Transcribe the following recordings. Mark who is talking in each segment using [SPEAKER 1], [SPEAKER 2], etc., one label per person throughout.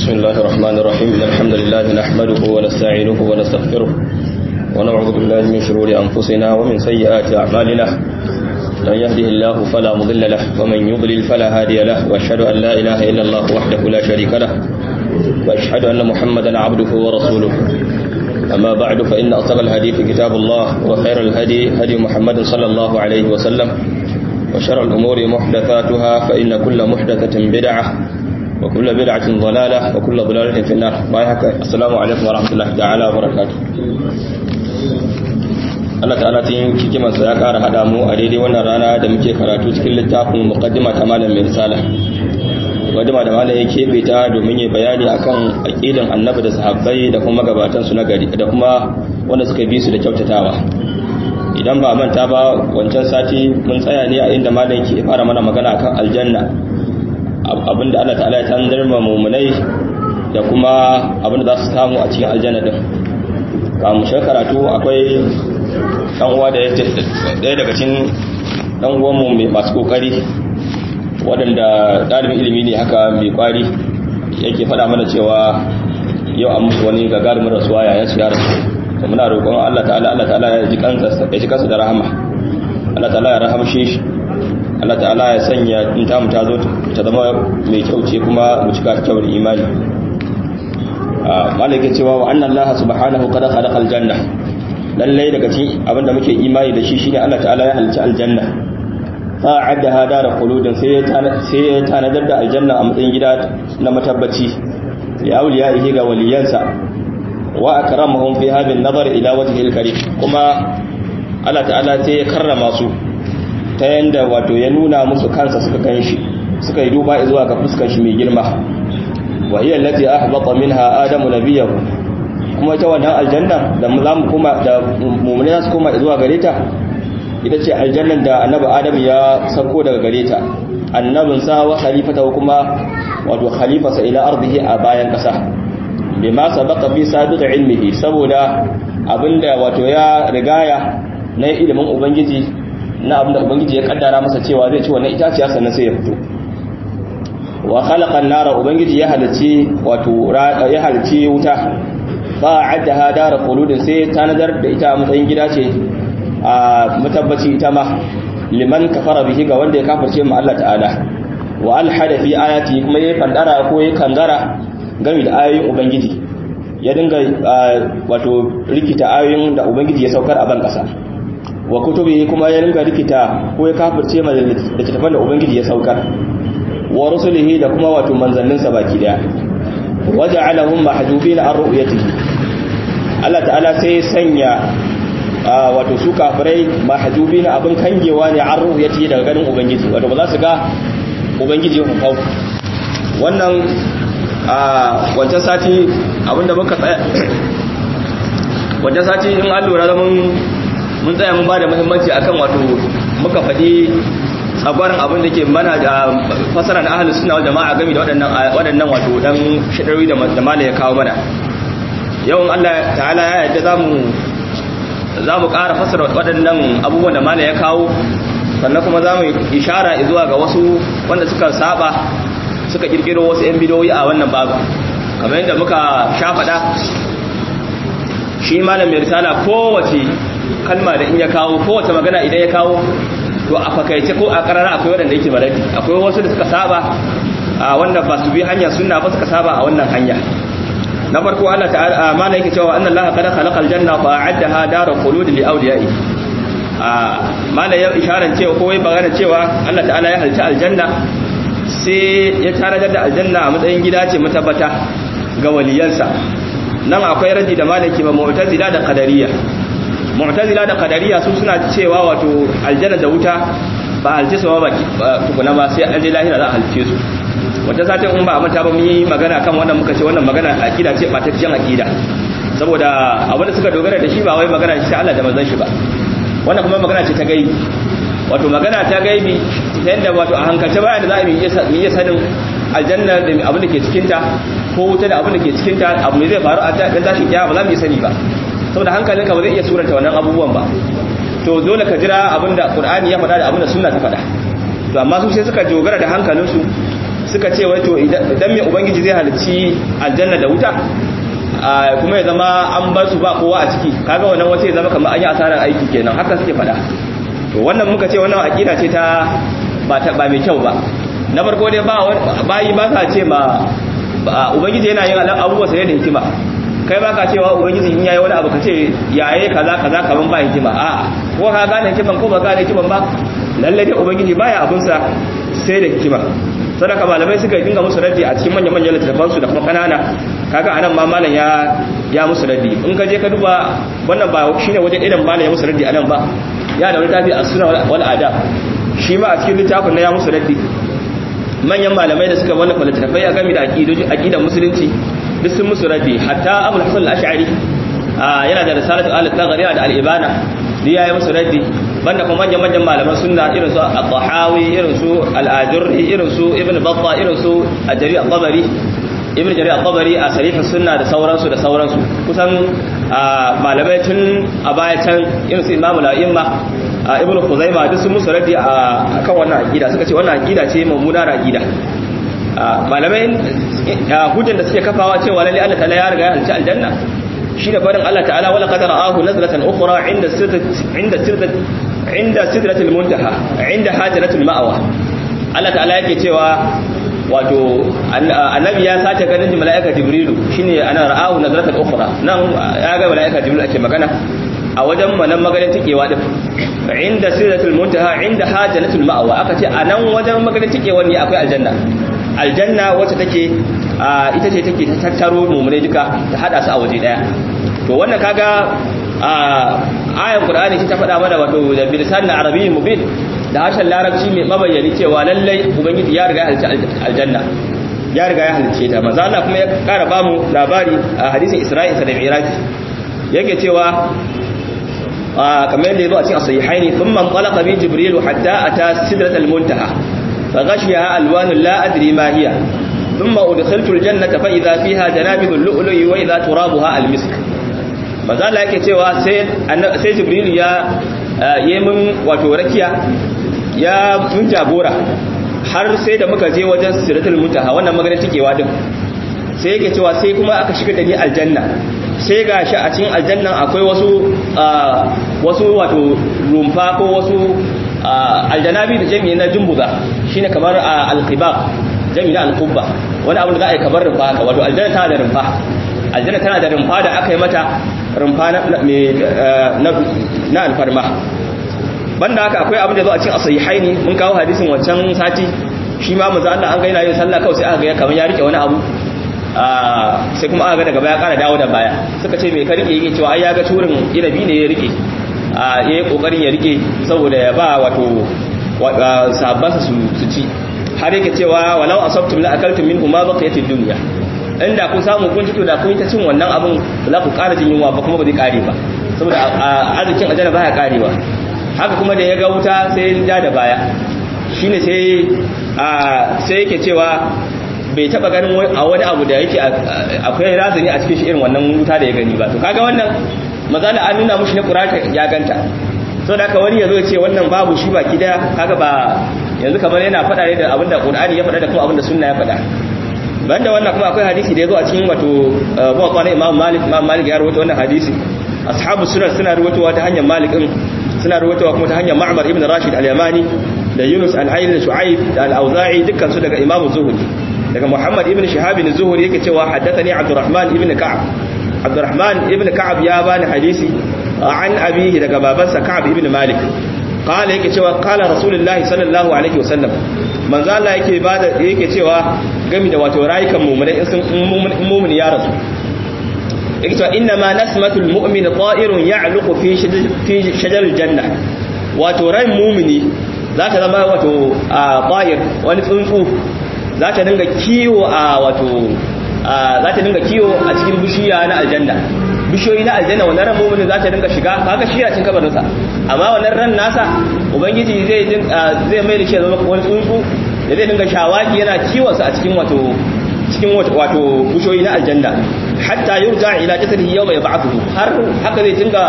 [SPEAKER 1] بسم الله الرحمن الرحيم إن الحمد لله نحمده ونستعينه ونستغفره ونعوذ بالله من شرور أنفسنا ومن سيئات أعمالنا من يهده الله فلا مضل له ومن يضلل فلا هادي له وأشهد أن لا إله إلا الله وحده لا شريك له وأشهد أن محمدا عبده ورسوله أما بعد فإن أصدق الحديث كتاب الله وخير الهدي هدي محمد صلى الله عليه وسلم وشر الأمور محدثاتها فإن كل محدثة بدعة وكل بدعة ضلالة وكل ضلالة في النار بايحك السلام عليكم ورحمة الله تعالى وبركاته Allah ta'ala cikin hikimarsa ya ƙara haɗa mu a daidai wannan rana da muke karatu cikin littafin muqaddima ta malam mai risala muqaddima da malam ya keɓe ta domin ya bayani akan aqidan annabi da sahabbai da kuma magabatan su na gari da kuma wanda suka bi su da kyautatawa idan ba manta ba wancan sati mun tsaya ne a inda malam ke fara mana magana akan aljanna abinda Allah ta'ala ya tanzar ma mumunai da kuma abinda za su samu a cikin aljanna din ba mu shi karatu akwai dan uwa da ɗaya daga cikin dan uwan mu mai masu kokari waɗanda ɗalibin ilimi ne haka mai kwari yake faɗa mana cewa yau an musu wani gagarumin rasuwa yayin su ya rasu to muna roƙon Allah ta'ala Allah ta'ala ya ji kansa ya ji kansa da rahama Allah ta'ala ya rahamshe shi Allah ta'ala ya sanya in ta mu ta zo ta zama mai kyau ce kuma mu cika ta kyau da imani malaka cewa wa anna Allah subhanahu qad khalaqa aljanna lalle daga cikin abinda muke imani da shi shine Allah ta'ala ya halicci aljanna fa addaha dar quludin sai sai ya tanadar da aljanna a matsayin gida na matabbaci li awliyaihi ga waliyansa wa akramahum fi hadhihi an-nazar ila wajhi al-karim kuma Allah ta'ala sai ya karrama su ta yanda wato ya nuna musu kansa suka ganshi suka yi duba zuwa ga fuskar shi mai girma wa hiya allati ahbata minha adamu nabiyahu kuma ita wannan aljanna da zamu kuma da mu'mini zasu koma zuwa gare ta ita ce aljannan da annabi adam ya sako daga gare ta annabin sa wa khalifata kuma wato khalifarsa ila ardihi a bayan kasa bima sabaqa fi sabiq ilmihi saboda abinda wato ya rigaya na ilimin ubangiji na abinda ubangiji ya kaddara masa cewa zai ci wannan itaciya sannan sai ya fito wa khalaqa an-nara ubangiji ya halici wato ya halici wuta fa addaha dar quludin sai tanadar da ita a matsayin gida ce a matabbaci ita ma liman kafara bihi ga wanda ya kafirce mu Allah ta'ala wa alhada fi ayati kuma ya fandara ko ya kangara game da ayoyin ubangiji ya dinga wato rikita ayoyin da ubangiji ya saukar a ban kasa wa kutubi kuma ya ringa rikita ko ya kafirce ma da littattafan da ubangiji ya saukar wa rusulihi da kuma wato manzanninsa baki daya waja'alahum mahjubin an ru'yatihi Allah ta'ala sai sanya wato su kafirai mahjubin abin kangewa ne an ru'yatihi daga ganin ubangiji wato ba za su ga ubangiji ya hufau wannan wancan sati abinda muka tsaya wancan sati in an lura da mun mun tsaya mun ba da muhimmanci akan wato muka faɗi tsagwarin abin da ke mana da fasara na ahalus suna jama'a game da waɗannan wato ɗan shaɗarwi da mala ya kawo mana yawan allah ta'ala ya yadda za mu ƙara fasara waɗannan abubuwan da mala ya kawo sannan kuma za mu ishara zuwa ga wasu wanda suka saba suka ƙirƙiro wasu 'yan bidoyi a wannan babu kamar yadda muka sha faɗa shi malam mai risala kowace kalma da in ya kawo kowace magana idan ya kawo to a fakaice ko a karara akwai wadanda yake maradi akwai wasu da suka saba a wannan ba su bi hanya sunna ba suka saba a wannan hanya na farko Allah ta'ala mana yake cewa anna Allah qad khalaqal janna fa a'addaha daru khulud li awliya'i a mana ya isharar cewa ko wai bagana cewa Allah ta'ala ya halci aljanna sai ya tanadar da aljanna a matsayin gida ce matabbata ga waliyansa nan akwai radi da malaki ba mu'tazila da qadariyya mu'tazila da qadariya su suna cewa wato aljanna da wuta ba halce su ba tukuna ba sai an je lahira za a halce su wata satin in ba a manta ba mun yi magana kan wannan muka ce wannan magana akida ce bataccen akida saboda abin da suka dogara da shi ba wai magana ce Allah da manzon shi ba wannan kuma magana ce ta gaibi wato magana ta gaibi ta yadda wato a hankalce bayan da za mu iya sanin aljanna da abin da ke cikinta ko wuta da abin da ke cikinta abu ne zai faru a dan tashin kiyama ba za mu iya sani ba saboda hankalinka ba zai iya suranta wannan abubuwan ba to dole ka jira abinda qur'ani ya faɗa da abinda sunna ta faɗa to amma su sai suka dogara da hankalinsu suka ce wai to idan mai ubangiji zai halicci aljanna da wuta kuma ya zama an bar su ba kowa a ciki kaga wannan wace ya zama kamar an yi asarar aiki kenan haka suke faɗa to wannan muka ce wannan aqida ce ta ba ta ba mai kyau ba na farko dai ba bayi ba sa ce ma ubangiji yana yin abubuwa sai da hikima kai ba ka cewa ubangiji in yayi wani abu ka ce yaye kaza kaza kaman ba hikima a ko ka gane hikiman ko ba gane hikiman ba lalle dai ubangiji baya abun sa sai da hikima sadaka malamai suka dinga musu raddi a cikin manyan manyan littattafan su da kuma kanana kaga anan ma malam ya ya musu raddi in ka je ka duba wannan ba shine waje idan malam ya musu raddi anan ba ya da wani tafi as-sunna wal adab shi ma a cikin littafin na ya musu raddi manyan malamai da suka wallafa littattafai a game da aqidan musulunci duk sun musu raddi hatta abul hasan al-ash'ari yana da risalatu al-taghri da al-ibana duk yayi musu raddi banda kuma manyan manyan malaman sunna irin su al-tahawi irin su al-ajurri irin su ibn battah irin su al-jari al-tabari ibn jari al-tabari a sarifin sunna da sauransu da sauransu kusan malamai tun a baya can irin su imamu la'imma ibn khuzaima duk sun musu raddi a kan wannan aqida suka ce wannan aqida ce mummuna aqida malamai hujjan da suke kafawa cewa lalle Allah ta'ala ya riga ya halci aljanna shine farin Allah ta'ala wala qad ra'ahu nazlatan ukhra inda sirrat inda sirrat inda sidratil muntaha inda hajratul ma'wa Allah ta'ala yake cewa wato annabi ya sace ganin mala'ika jibrilu shine ana ra'ahu nazlatan ukhra nan ya ga mala'ika jibrilu ake magana a wajen manan maganin tikewa din inda sidratul muntaha inda hajratul ma'wa aka ce anan wajen maganin tikewa ne akwai aljanna aljanna wacce take ita ce take tattaro mummune duka ta hada su a waje daya to wannan kaga ayan qur'ani ce ta faɗa mana wato da bilisan arabiyyin mubin da harshen larabci mai mabayyani cewa lallai ubangiji ya riga ya halicci aljanna ya riga ya halicce ta manzo Allah kuma ya kara ba mu labari a hadisin Isra'il da Mi'raj yake cewa kamar yadda ya zo a cikin as-sahihaini thumma talaqa bi jibril hatta ata sidratal muntaha فغشيها ألوان لا أدري ما هي ثم أدخلت الجنة فإذا فيها جنابذ اللؤلؤ وإذا ترابها المسك maza Allah yake cewa sai Jibril ya yi min wato rakiya ya mun jagora har sai da muka je wajen siratul muntaha wannan magana tikewa din sai yake cewa sai kuma aka shiga da ni aljanna sai ga shi a cikin aljannan akwai wasu wasu wato rumfa ko wasu aljanabi da jami'i na jumbuza shine kamar alqibab jami'i na alqubba wani abu da za a yi kamar rumfa haka wato aljanna tana da rumfa aljanna tana da rumfa da aka yi mata rumfa na alfarma banda haka akwai abin da zo a cikin asahihaini mun kawo hadisin wancan sati shi ma manzo Allah an ga yana yin sallah kawai sai aka ga kamar ya rike wani abu sai kuma aka ga daga baya kara dawo da baya suka ce me ka rike yake cewa ai ya ga turin inabi ne ya rike a yayi kokarin ya rike saboda ya ba wato sahabbansa su ci har yake cewa walau asabtum la akaltum minhu ma baqiyatid dunya inda kun samu kun fito da kun ta cin wannan abin za ku ƙara jin yunwa ba kuma ba zai ƙare ba saboda arzikin aljanna baya ƙarewa haka kuma da ya ga wuta sai ya da baya shine sai sai yake cewa bai taba ganin a wani abu da yake akwai razani a cikin shi irin wannan wuta da ya gani ba to kaga wannan mazala an nuna mushi na qur'ani ya ganta so da haka wani yazo ya ce wannan babu shi baki daya kaga ba yanzu kamar yana faɗa ne da abinda qur'ani ya faɗa da kuma abinda sunna ya faɗa banda wannan kuma akwai hadisi da yazo a cikin wato muwatta na imam malik imam malik ya rawaito wannan hadisi ashabu sunan suna rawaitowa ta hanyar malik din suna rawaitowa kuma ta hanyar ma'mar ibn rashid al-yamani da yunus al-ayn shu'aib da al-auza'i dukkan su daga imam zuhri daga muhammad ibn shihab ibn zuhri yake cewa haddathani abdurrahman ibn ka'ab abdurrahman ibn ka'ab ya bani hadisi an abihi daga babansa ka'ab ibn malik qala yake cewa qala rasulullahi sallallahu alaihi wasallam manzo Allah yake bada yake cewa gami da wato rayukan mu'mini in sun mu'mini ya rasu yake cewa inna ma nasmatul mu'min ta'irun ya'luqu fi fi shajaril janna wato ran mu'mini zata zama wato ta'ir wani tsuntsu zata dinga kiwo a wato zata dinga kiwo a cikin bishiya na aljanna bishiyoyi na aljanna wannan ran mu'mini zata dinga shiga kaga shi a cikin kabarinsa amma wannan ran nasa ubangiji zai zai mai da shi zama wani tsuntsu da zai dinga shawaki yana kiwonsa a cikin wato cikin wato bushoyi na aljanna hatta yurja ila jasadihi yawma yab'athu har haka zai dinga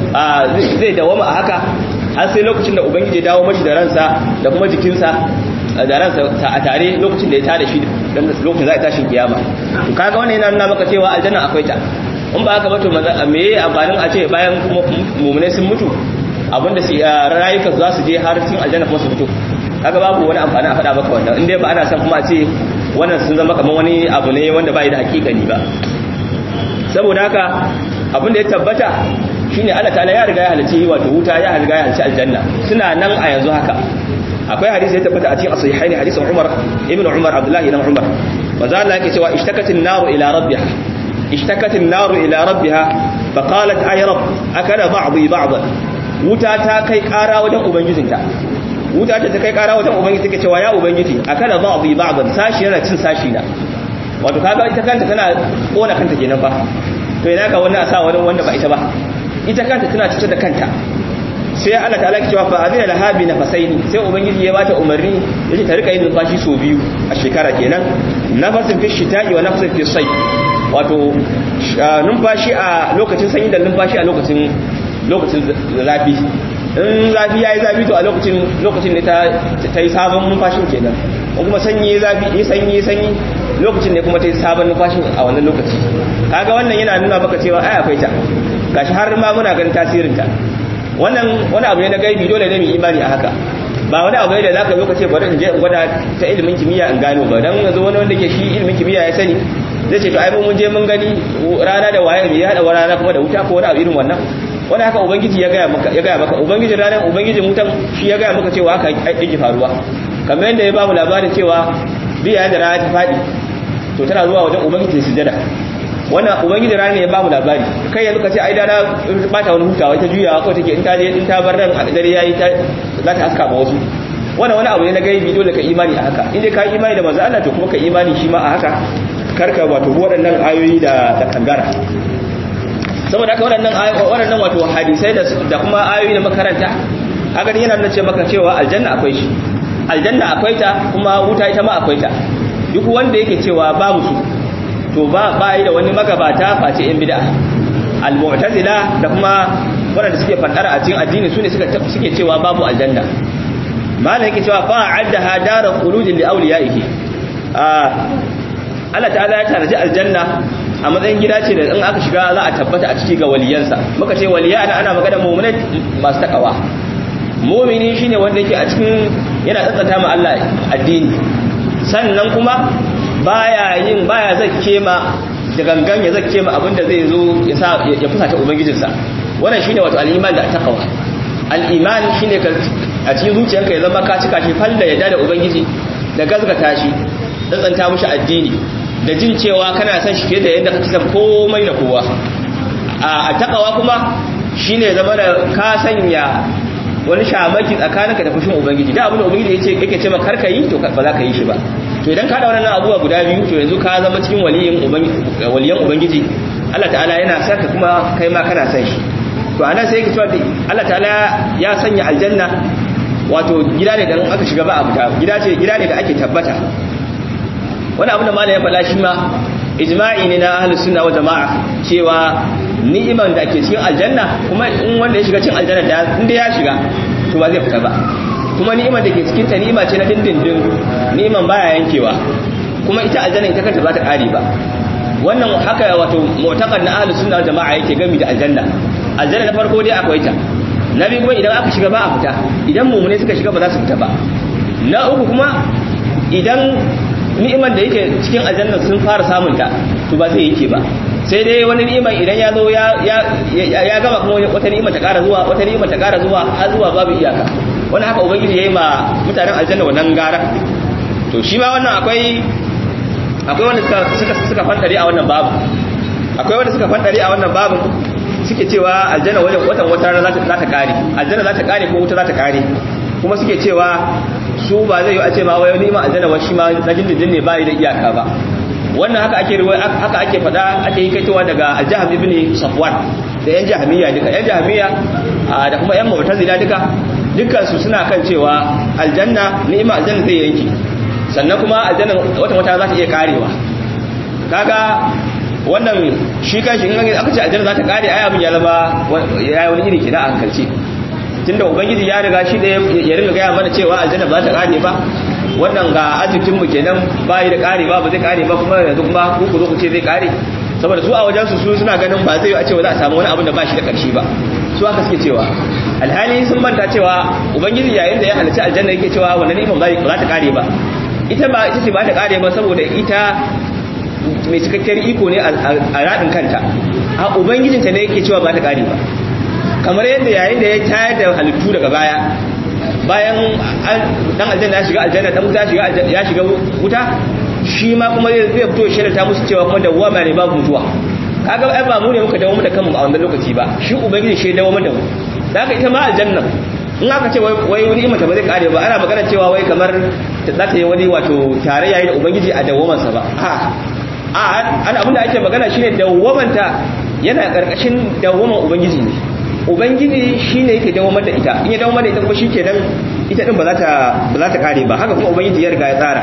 [SPEAKER 1] zai dawama a haka har sai lokacin da ubangiji ya dawo mashi da ransa da kuma jikinsa da ransa a tare lokacin da ya tada shi dan lokacin za a tashin kiyama to kaga wannan yana nuna maka cewa aljanna akwai ta in ba haka ba to me yayi amfanin a ce bayan mu'minai sun mutu abinda su rayuka za su je har cikin aljanna kuma su fito kaga babu wani amfani a faɗa maka wannan in dai ba ana son kuma a ce wannan sun zama kamar wani abu ne wanda bai da hakikani ba saboda haka abin da ya tabbata shine Allah ta'ala ya riga ya halice wato wuta ya riga ya halice aljanna suna nan a yanzu haka akwai hadisi ya tabbata a cikin sahihaini hadisin Umar ibn Umar Abdullah ibn Umar manzo Allah yake cewa ishtakatin naru ila rabbiha ishtakatin naru ila rabbiha fa qalat ay rabb akala ba'dhi ba'dhan wuta ta kai kara wajen ubangijinta wuta ta kai kara wajen ubangiji take cewa ya ubangiji akala ba'dhi ba'dhan sashi yana cin sashi na wato kaga ita kanta tana kona kanta kenan fa to ina ka wannan asa wani wanda ba ita ba ita kanta tana cutar da kanta sai Allah ta'ala ke cewa fa azina laha bi nafasaini sai ubangiji ya bata umarni yace ta rika yin numfashi so biyu a shekara kenan nafasin fi shita'i wa nafasin fi sayf wato numfashi a lokacin sanyi da numfashi a lokacin lokacin zafi in zafi yayi zafi to a lokacin lokacin ne ta ta yi sabon numfashin kenan ko kuma sanyi zafi yi sanyi sanyi lokacin ne kuma ta yi sabon numfashin a wannan lokaci kaga wannan yana nuna maka cewa ai akwai ta gashi har ma muna ganin tasirin ta wannan wani abu ne na gaibi dole ne mu imani a haka ba wani abu ne da zaka zo ka ce bari in je in gwada ta ilimin kimiyya in gano ba dan yanzu wani wanda ke shi ilimin kimiyya ya sani zai ce to ai mun je mun gani rana da waye ya hada rana kuma da wuta ko wani abu irin wannan wani haka ubangiji ya gaya maka ya gaya maka ubangiji ranar ubangijin wutan shi ya gaya maka cewa haka yake faruwa kamar yadda ya ba mu labarin cewa biya da rana ta fadi to tana zuwa wajen ubangiji sujada wannan ubangiji rana ne ya ba mu labari kai yanzu ka ce ai dana bata wani hutawa ta juyawa ko take in ta je in ta bar ran a dare yayi ta za ta haska ma wasu wannan wani abu ne na gaibi dole ka imani a haka in dai ka imani da manzo Allah to kuma ka imani shi ma a haka karka wato waɗannan ayoyi da da kangara saboda haka waɗannan waɗannan wato hadisai da da kuma ayoyi da makaranta haka yana nuna ce maka cewa aljanna akwai shi aljanna akwai ta kuma wuta ita ma akwai ta duk wanda yake cewa babu su to ba ba yi da wani magabata face yan bid'a al-mu'tazila da kuma wanda suke fadara a cikin addini sune suka suke cewa babu aljanna malam yake cewa fa addaha daru khuludin li awliyaihi Allah ta'ala ya tanaji aljanna a matsayin gida ce da in aka shiga za a tabbata a ciki ga waliyansa muka ce waliya ana ana magana mu'minai masu takawa mu'mini shine wanda yake a cikin yana tsantsanta ma Allah addini sannan kuma baya yin baya zakke ma da gangan ya zakke ma abinda zai zo ya sa ya fusata ubangijinsa wannan shine wato al-iman da taqwa al-iman shine ka a cikin zuciyarka ya zama ka cika shi falla ya da ubangiji da gazgata shi tsantsanta mishi addini da jin cewa kana son shi fiye da yadda kake son komai da kowa a taqwa kuma shine zama da ka sanya wani shamaki tsakaninka da fushin ubangiji da abin da ubangiji yace yake ce maka karka yi to ba za ka yi shi ba to idan ka da wannan abubuwa guda biyu to yanzu ka zama cikin waliyin ubangiji waliyan ubangiji Allah ta'ala yana saka kuma kai ma kana son shi to anan sai yake cewa Allah ta'ala ya sanya aljanna wato gida ne da aka shiga ba a fita gida ce gida ne da ake tabbata wani abu da malam ya faɗa shi ma ijma'i ne na ahlus sunna wa jama'a cewa ni'iman da ke cikin aljanna kuma in wanda ya shiga cikin aljanna da inda ya shiga to ba zai fita ba kuma ni'imar da ke cikin ta ni'ima ce na dindindin ni'iman baya yankewa kuma ita aljanna ita kanta ba ta kare ba wannan haka wato mu'taqad na ahlus sunna jama'a yake gami da aljanna aljanna na farko dai akwai ta na biyu kuma idan aka shiga ba a fita idan mumune suka shiga ba za su fita ba na uku kuma idan ni'imar da yake cikin aljanna sun fara samun ta to ba zai yake ba sai dai wani ni'imar idan ya zo ya gama kuma wata ni'imar ta ƙara zuwa wata ni'imar ta ƙara zuwa har zuwa babu iyaka wani haka ubangiji ya yi ma mutanen aljanna wannan gara to shi ma wannan akwai akwai wanda suka suka fantare a wannan babu akwai wanda suka fantare a wannan babu suke cewa aljanna wajen watan wata rana za ta kare aljanna za ta kare ko wuta za ta kare kuma suke cewa su ba zai yi a ce ma wai ni'imar aljanna wa shi ma na dindindin ne bai da iyaka ba wannan haka ake riwaya haka ake fada ake yi kaitowa daga al-jahmi ibn safwan da yan jahmiya duka yan jahmiya da kuma yan mu'tazila duka dukkan su suna kan cewa aljanna ni'ima aljanna zai yanki sannan kuma aljanna wata wata za ta iya karewa kaga wannan shi kanshi in aka ce aljanna za ta kare ai abin ya zama ya yi wani iri kina a hankalci tunda ubangiji ya riga shi da ya ringa gaya mana cewa aljanna ba za ta kare ba wannan ga arzikin mu kenan bai da kare ba ba zai kare ba kuma yanzu kuma ku ku zo ku ce zai kare saboda su a wajen su su suna ganin ba zai a ce za a samu wani abin da ba shi da karshe ba su haka suke cewa alhali sun manta cewa ubangiji yayin da ya halicci aljanna yake cewa wannan ni'imar ba za ta kare ba ita ba ita ce ba ta kare ba saboda ita mai cikakkiyar iko ne a radin kanta a ubangijinta ne yake cewa ba ta kare ba kamar yadda yayin da ya tayar da halittu daga baya bayan dan aljanna ya shiga aljanna dan wuta ya shiga wuta shi ma kuma zai fito shi da ta musu cewa kuma dawwama ne babu mutuwa kaga ai ba mu ne muka dawo mu da kanmu a wannan lokaci ba shi ubangiji shi dawo mu da mu da haka ita ma aljanna in aka ce wai wani imanta ba zai kare ba ana magana cewa wai kamar za ta yi wani wato tarayya da ubangiji a dawwamansa ba a a ana abinda ake magana shine dawwamanta yana karkashin dawwaman ubangiji ne ubangiji shine yake dawwamar da ita in ya dawwamar da ita kuma shikenan ita din ba za ta ba za ta kare ba haka kuma ubangiji ya riga ya tsara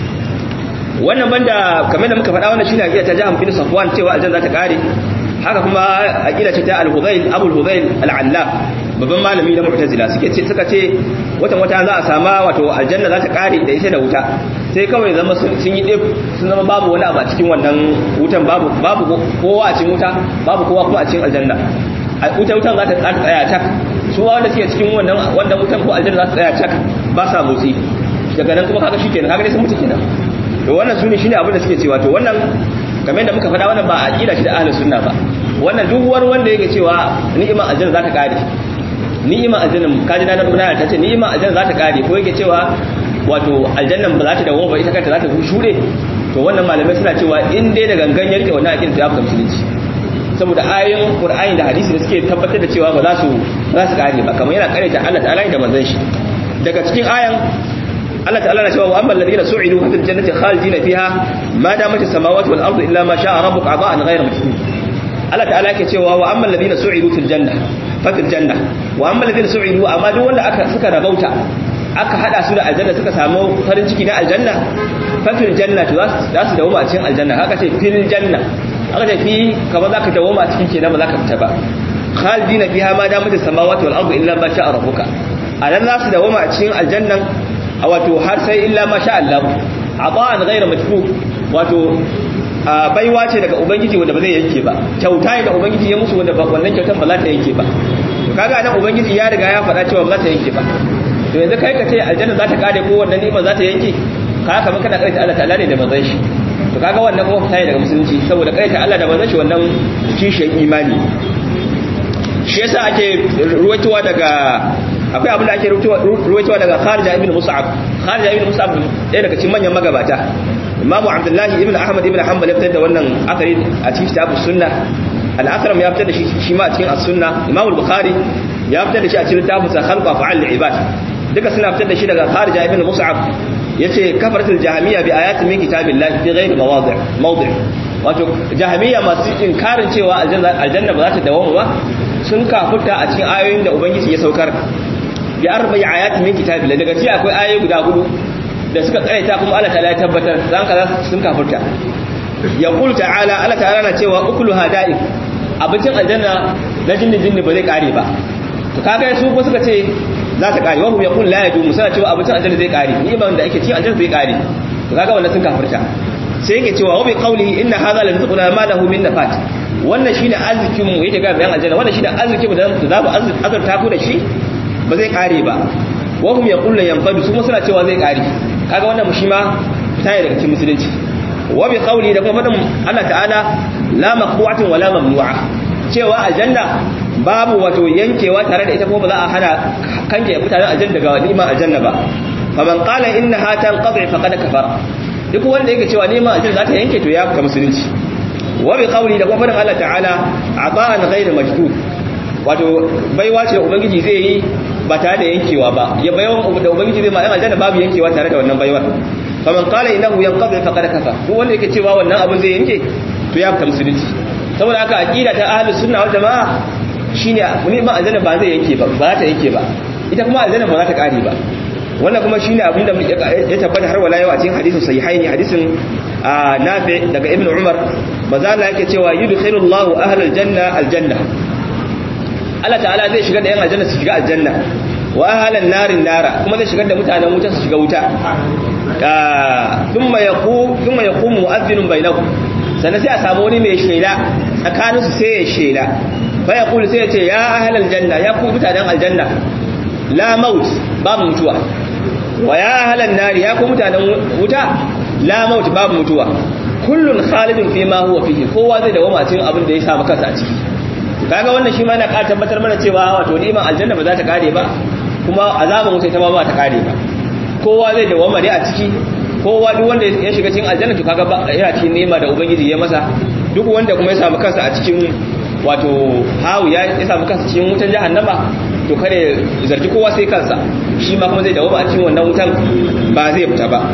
[SPEAKER 1] wannan banda kamar da muka faɗa wannan shine aqida ta Jahm bin Safwan cewa aljanna za ta kare haka kuma aqida ce ta Al-Hudayl Abu Al-Hudayl Al-Allaf babban malami na Mu'tazila suke ce suka ce watan wata za a sama wato aljanna za ta kare da ita da wuta sai kawai zama sun yi dip sun zama babu wani abu a cikin wannan wutan babu babu kowa a cikin wuta babu kowa kuma a cikin aljanna wuta wutan za ta tsaya cak su wanda suke cikin wannan wanda wutan ko aljanna za ta tsaya cak ba sa motsi daga nan kuma kaga shikenan kaga dai sun mutu kenan to wannan sune shine abin da suke cewa to wannan kamar yadda muka faɗa wannan ba aqida shi da ahlus sunna ba wannan duk wani wanda yake cewa ni'imar aljanna za ta kare ni'imar aljanna kaji na nan ta ce ni'imar aljanna za ta kare ko yake cewa wato aljannan ba za ta dawo ba ita kanta za ta shuɗe to wannan malamai suna cewa in dai da gangan ya rike wannan aqida ta yafi musulunci saboda ayoyin qur'ani da hadisi da suke tabbatar da cewa ba za su za su kare ba kamar yana kare ta Allah ta'ala da manzon shi daga cikin ayan Allah ta'ala na cewa wa amma alladhina su'idu fil jannati khalidina fiha ma damat as-samawati wal ardu illa ma sha'a rabbuka ata'an ghayra majnun Allah ta'ala yake cewa wa amma alladhina su'idu fil janna fa fil janna wa amma alladhina su'idu amma duk wanda aka suka rabauta aka hada su da aljanna suka samu farin ciki na aljanna fa fil janna to za su dawo a cikin aljanna haka ce fil janna aka ce fi kamar zaka dawo a cikin kenan ba zaka fita ba khalidina fiha ma damat as-samawati wal ardu illa ma sha'a rabbuka anan za su dawo a cikin aljannan a wato har sai illa ma sha Allah ata'an ghayra majfuf wato baiwa ce daga ubangiji wanda ba zai yanke ba kyauta ne da ubangiji ya musu wanda wannan kyautan ba za ta yanke ba to kaga nan ubangiji ya riga ya faɗa cewa ba za ta yanke ba to yanzu kai ka ce aljanna za ta kare ko wannan ni'ima za ta yanke ka kamar kana kaita Allah ta'ala ne da manzon shi to kaga wannan kuma fita ne daga musulunci saboda kaita Allah da manzon shi wannan kishin imani shi yasa ake ruwaitowa daga akwai abin da ake ruwaitowa daga Kharija ibn Mus'ab Kharija ibn Mus'ab ɗaya daga cikin manyan magabata Imam Abdullahi ibn Ahmad ibn Hanbal ya fitar da wannan akari a cikin kitabus sunna al-Akram ya fitar da shi shi ma a cikin as-sunna Imam al-Bukhari ya fitar da shi a cikin littafin sa Khalqa fa'al ibad duka suna fitar da shi daga Kharija ibn Mus'ab yace kafaratul jahmiya bi ayatin min kitabillahi fi ghairi mawadi' mawdi' wato jahmiya masu inkarin cewa aljanna ba za ta dawo ba sun kafurta a cikin ayoyin da ubangiji ya saukar bi arba'i ayatin min kitabillah daga ci akwai ayoyi guda hudu da suka karaita kuma Allah ta'ala ya tabbatar zan kaza sun kafurta yaqul ta'ala Allah ta'ala na cewa ukulu hada'i abincin aljanna na jinni jinni ba zai kare ba to kaga su ko suka ce za ta kare wa hum yaqul la yadu musana cewa abincin aljanna zai kare ni ban da ake ci aljanna zai kare to kaga wannan sun kafurta sai yake cewa wa bi qawlihi inna hadha la rizquna ma lahu min nafat wannan shine arzikin mu yake ga bayan aljanna wannan shine arzikin mu da za mu azurta ku da shi ba zai kare ba wa hum yaquluna yanfadu su suna cewa zai kare kaga wannan mu shi ma tayi daga cikin musulunci wa bi qawli da kuma fadin Allah ta'ala la maqtu'atin wala mamnu'a cewa aljanna babu wato yankewa tare da ita kuma ba za a hana kanke mutanen aljanna daga ni'imar aljanna ba faman qala innaha tanqati faqad kafara duk wanda yake cewa ni'imar aljanna za ta yanke to ya fita musulunci wa bi qawli da kuma fadin Allah ta'ala ata'an ghayr majdud wato baiwa ce da ubangiji zai yi ba tare da yankewa ba ya baiwan da ubangiji zai ma yan aljanna babu yankewa tare da wannan baiwar faman qala innahu yanqadi faqad kafa duk wanda yake cewa wannan abin zai yanke to ya fita musulunci saboda haka aqida ta ahlus sunna wal jamaa shine ni ma aljanna ba zai yanke ba ba ta yanke ba ita kuma aljanna ba za ta kare ba wannan kuma shine abin da ya tabbata har wala yau a cikin hadisin sahihaini hadisin nafi daga ibn umar maza Allah yake cewa yudkhilullahu ahlal janna aljanna Allah ta'ala zai shigar da yan aljanna su shiga aljanna wa ahlan narin nara kuma zai shigar da mutanen wuta su shiga wuta thumma yaqu thumma yaqumu mu'adhdhinun bainahum sannan sai a samu wani mai shela tsakanin su sai ya shela fa yaqulu sai ya ce ya ahlal janna ya ku mutanen aljanna la maut babu mutuwa wa ya ahlan nari ya ku mutanen wuta la maut babu mutuwa kullun khalidun fi ma huwa fihi kowa zai dawo cikin abin da ya samu kansa a ciki kaga wannan shi ma yana ƙara tabbatar mana cewa wato ni'imar aljanna ba za ta kare ba kuma azaban wuta ita ma ba ta kare ba kowa zai dawo ne a ciki kowa duk wanda ya shiga cikin aljanna to kaga yana cikin ni'ima da ubangiji ya masa duk wanda kuma ya samu kansa a cikin wato hawu ya samu kansa cikin wutan jahannama to kare zargi kowa sai kansa shi ma kuma zai dawo a cikin wannan wutan ba zai fita ba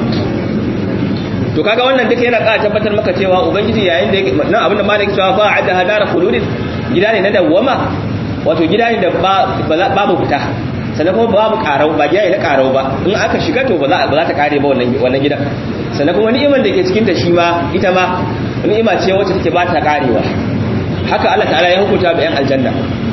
[SPEAKER 1] to kaga wannan duka yana ƙara tabbatar maka cewa ubangiji yayin da nan abinda malaki cewa ba adda hadara khuludin gida ne na dawwama wato gida ne da babu fita sannan kuma babu karau ba gida ne na karau ba in aka shiga to ba za ta kare ba wannan wannan gidan sannan kuma ni'imar da ke cikin ta shi ma ita ma ni'ima ce wacce take ba ta karewa haka Allah ta'ala ya hukunta ga yan aljanna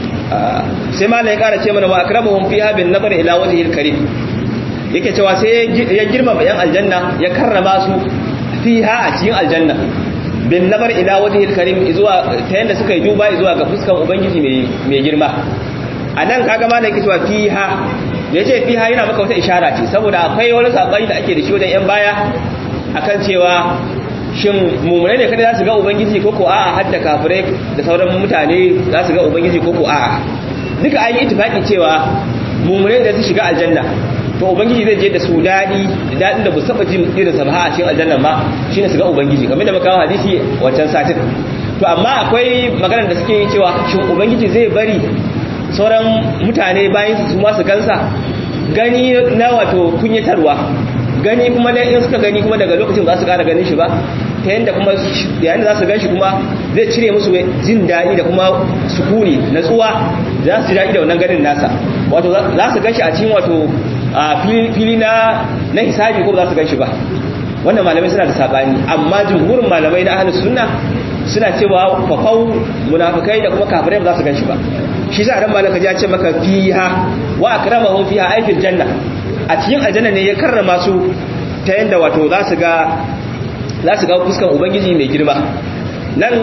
[SPEAKER 1] sai ma ya kara ce mana wa akramuhum fiha bin nazar ila wajhil karim yake cewa sai ya girmama yan aljanna ya karrama su fiha a cikin aljanna bin nazar ila wajhil karim zuwa ta yanda suka yi duba zuwa ga fuskan ubangiji mai mai girma anan kaga ma da yake cewa fiha da yace fiha yana maka wata ishara ce saboda akwai wani sabani da ake da shi wajen yan baya akan cewa shin mummunai ne kada za su ga ubangiji ko ko a'a hadda kafirai da sauran mutane za su ga ubangiji ko ko a'a duka an yi ittifaki cewa mummunai da su shiga aljanna to ubangiji zai je da su dadi dadin da bu saba jin irin sa a cikin aljanna ma shine su ga ubangiji kamar da muka kawo hadisi wancan satin to amma akwai maganar da suke yi cewa shin ubangiji zai bari sauran mutane bayan su ma su gansa gani na wato kunyatarwa gani kuma da in suka gani kuma daga lokacin ba su kara ganin shi ba ta yadda kuma yayin da za su gan shi kuma zai cire musu jin daɗi da kuma sukuni natsuwa za su ji daɗi da wannan ganin nasa wato za su gan shi a cikin wato fili na na hisabi ko ba za su gan shi ba wannan malamai suna da sabani amma jumhurin malamai na ahlus sunna suna cewa fafau munafikai da kuma kafirai ba za su gan shi ba shi sa ran malaka ya ce maka fiha wa akramahum fiha ay fil janna a cikin aljanna ne ya karrama su ta yanda wato za su ga za su ga fuskan ubangiji mai girma nan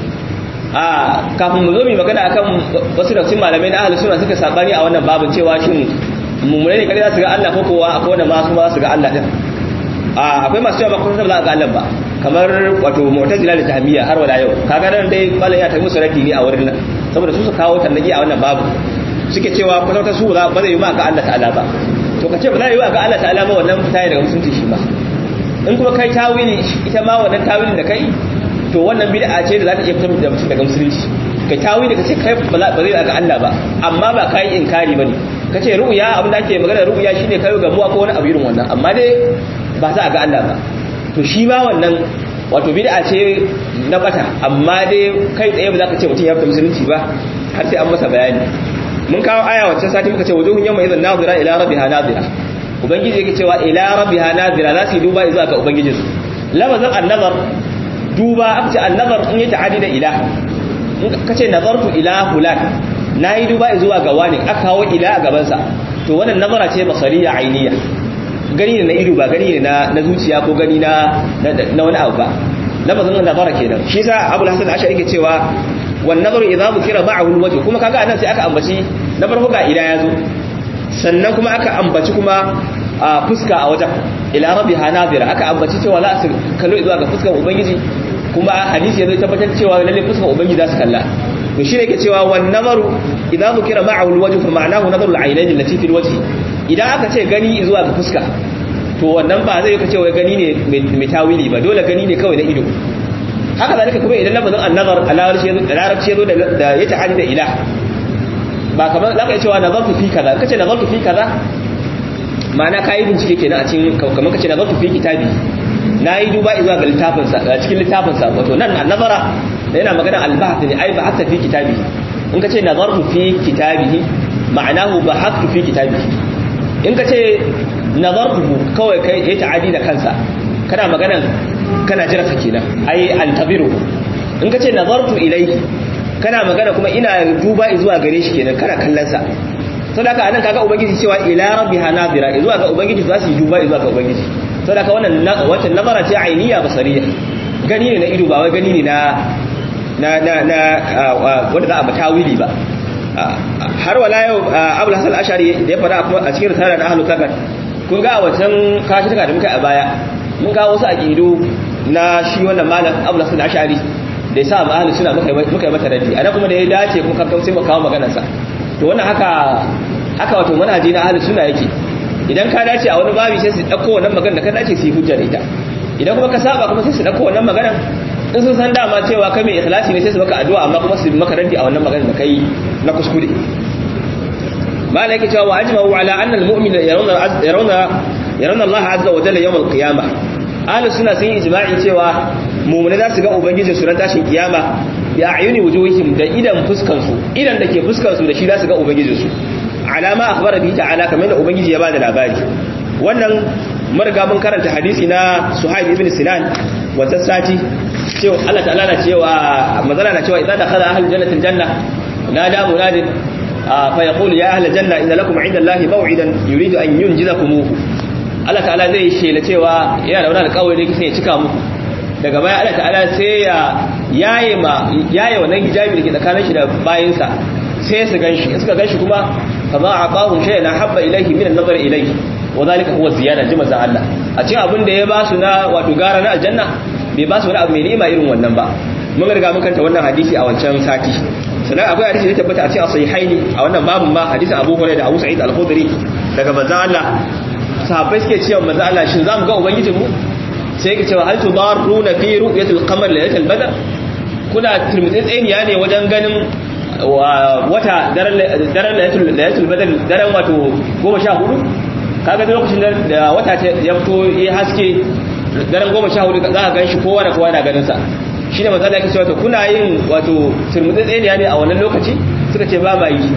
[SPEAKER 1] a kafin mu zo mu magana akan wasu da cikin malamai na ahlus sunna suka sabani a wannan babin cewa shin mummune ne kare za su ga Allah ko kowa akwai wanda ma su ba su ga Allah din a akwai masu cewa ba kuma za ga Allah ba kamar wato mu'tazila da tahmiya har wala yau kaga nan dai malam ya ta musu raddi ne a wurin nan saboda su su kawo tannaki a wannan babu suke cewa kwatauta su ba zai yi ma ga Allah ta'ala ba to ka ce ba za yi wa ga Allah ta'ala ba wannan fita daga musulunci shi ba in kuma kai tawili ita ma wannan tawilin da kai to wannan bid'a ce da za ta iya fitar da mutum daga musulunci kai tawili ka ce kai ba zai ga Allah ba amma ba kai inkari bane ka ce ru'ya abin da ake magana ru'ya shine kai ga muwa ko wani abu irin wannan amma dai ba za a ga Allah ba to shi ma wannan wato bid'a ce na bata amma dai kai tsaye ba za ka ce mutum ya fita musulunci ba har sai an masa bayani mun kawo aya wacce sati muka ce wujuhun yawma idan nazira ila rabbiha nazira ubangiji yake cewa ila rabbiha nazira za su yi duba zuwa ga ubangijin su lafazin annazar duba aka ce annazar in yi ta'adi da ila in ka ce nazartu ila fulan na yi duba zuwa ga wani aka kawo ila a gabansa to wannan nazara ce basariya ainiya gani ne na ido ba gani ne na zuciya ko gani na na wani abu ba lafazin nazara kenan shi yasa abul hasan ashari yake cewa wan nazaru idza bukira ma'ahu alwajh kuma kaga anan sai aka ambaci na farko ga ila yazo sannan kuma aka ambaci kuma a fuska a wajen ila rabbiha nadira aka ambaci cewa za su kallo zuwa ga fuskar ubangiji kuma hadisi yazo tabbatar cewa lalle fuskar ubangiji za su kalla to shi ne yake cewa wan nazaru idza bukira ma'ahu alwajh fa ma'nahu nazaru al'aynayn allati fil wajh idan aka ce gani zuwa ga fuska to wannan ba zai kace wai gani ne mai tawili ba dole gani ne kawai na ido haka zalika kuma idan lafazin annazar a larabci ya zo da ya ta'ani da ila ba kamar za ka yi cewa nazartu fi kaza kace nazartu fi kaza ma'ana ka yi bincike kenan a cikin kamar kace nazartu fi kitabi na yi duba zuwa ga littafinsa a cikin littafinsa wato nan annazara da yana magana albahath ne ai bahatta fi kitabi in kace nazartu fi kitabihi ma'anahu bahathtu fi kitabihi in kace nazartuhu kawai kai ya ta'adi da kansa kana magana kana jira sa kenan ai antabiru in kace nazartu ilayhi kana magana kuma ina duba zuwa gare shi kenan kana kallon sa to da anan kaga ubangiji cewa ila rabbiha nadira zuwa ga ubangiji za su yi duba zuwa ga ubangiji to da ka wannan wancan nazara ce ainiya basariya gani ne na ido ba wai gani ne na na na na wanda za a ba tawili ba har wala yau abul hasan ashari da ya fara a cikin risala na ahlul kabar kun ga a wancan kashi da muka a baya mun kawo wasu aqidu na shi wannan malam abul hasan ashari da yasa ma ahlus sunna muka muka yi mata raddi ana kuma da ya dace kun kakkau sai mu kawo maganar sa to wannan haka haka wato manhaji na ahlus sunna yake idan ka dace a wani babi sai su dauko wannan maganar da ka dace su yi hujja da ita idan kuma ka saba kuma sai su dauko wannan maganar in sun san dama cewa kai mai ikhlasi ne sai su maka addu'a amma kuma su maka raddi a wannan maganar da kai na kuskure malai yake cewa wa ajma'u ala anna al-mu'mina yarawna yarawna yarawna Allah azza wa jalla yawm al-qiyamah ahlus sunna sun yi ijma'i cewa mu'mini za su ga ubangiji su ran tashin kiyama bi a'yuni wujuhihim da idan fuskan su idan dake fuskan su da shi za su ga ubangiji su alama akhbara bihi ta'ala kamar da ubangiji ya bada labari wannan mun riga mun karanta hadisi na Suhaib ibn Sinan wata sati cewa Allah ta'ala na cewa manzala na cewa idan dakhala ahlul jannati aljanna nada munadin fa yaqulu ya ahlal janna inna lakum 'inda Allahi maw'idan yuridu an yunjizakumuhu Allah ta'ala zai shela cewa yana da wani alƙawari da yake ya cika muku daga baya Allah ta'ala sai ya yaye ma yaye wannan hijabi da ke tsakanin shi da bayinsa sai su ganshi in suka ganshi kuma kama aqahum shay'an habba ilayhi min an-nazar ilayhi wa dhalika huwa ziyada jima za Allah a cikin abin da ya ba su na wato gara na aljanna bai ba su wani abu mai ni'ima irin wannan ba mun riga mun kanta wannan hadisi a wancan sati sannan akwai hadisi da tabbata a cikin sahihaini a wannan babun ma hadisin Abu Hurairah da Abu Sa'id al-Khudri daga manzo Allah sahabbai suke cewa manzo Allah shin zamu ga ubangijin mu sai yake cewa hal tudarruna fi ru'yatil qamar laylatil badr kuna turmitsitsiniya ne wajen ganin wata daren laylatul badr daren wato 14 kaga da lokacin da wata ya fito ya haske daren 14 za ka ganshi kowa da kowa na ganin sa shine manzo Allah yake cewa kuna yin wato turmitsitsiniya ne a wannan lokaci suka ce ba ma yi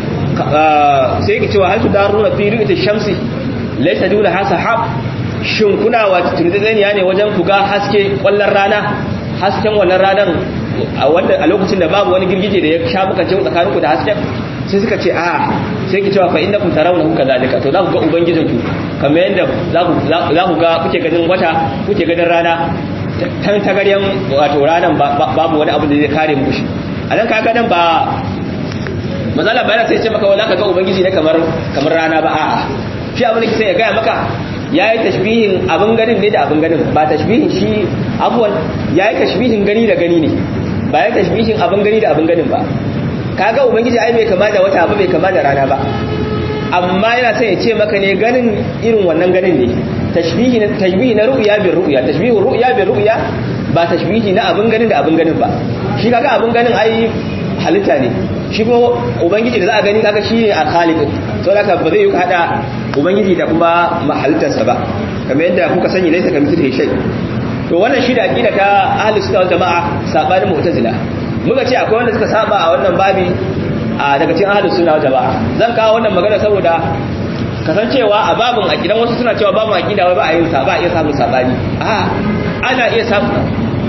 [SPEAKER 1] sai yake cewa hal tudarruna fi ru'yatil shamsi laysa dula hasahab shin kuna wata tunzaniya ne wajen ku ga haske kwallon rana hasken wannan ranar a wanda a lokacin da babu wani girgije da ya sha muka cin tsakanin ku da hasken sai suka ce a sai ki cewa fa inda kun tarawna kuka zalika to za ku ga ubangijin ku kamar yadda za ku za ku ga kuke ganin wata kuke ganin rana tan tagaryan wato ranan babu wani abu da zai kare muku shi a nan kaga nan ba mazala bayan sai ce maka wala ka ga ubangiji ne kamar kamar rana ba a'a shi abin da kike ya gaya maka ya yi tashbihin abin ganin ne da abin ganin ba tashbihin shi abuwan ya yi tashbihin gani da gani ne ba ya tashbihin abin gani da abin ganin ba kaga ubangiji ai bai kama da wata ba bai kama da rana ba amma yana son ya ce maka ne ganin irin wannan ganin ne tashbihi na tashbihi na ru'ya bil ru'ya tashbihu ru'ya bil ru'ya ba tashbihi na abin ganin da abin ganin ba shi kaga abin ganin ai halitta ne shi kuma ubangiji da za a gani kaga shi ne al-khaliq to haka ba zai yi hada ubangiji da kuma mahalittarsa ba kamar yadda kuka sani laisa kamithlihi shay to wannan shi da aqida ta ahli sunna wal jamaa sabanin mu'tazila muka ce akwai wanda suka saba a wannan babi a daga cikin ahli sunna wal jamaa zan kawo wannan magana saboda kasancewa a babin aqidan wasu suna cewa babin aqida wai ba a yin sa ba a iya samun sabani a ana iya samun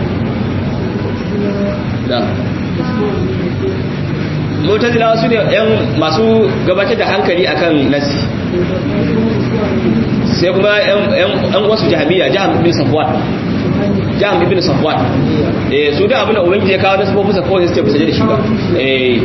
[SPEAKER 1] da mutazilawa su ne yan masu gabatar da hankali akan nasi sai kuma yan wasu jami'a jihar ibn safwan jihar ibn safwan eh su da abin da ubangiji ya kawo nasu fusa kawai sai fusa da shi ba eh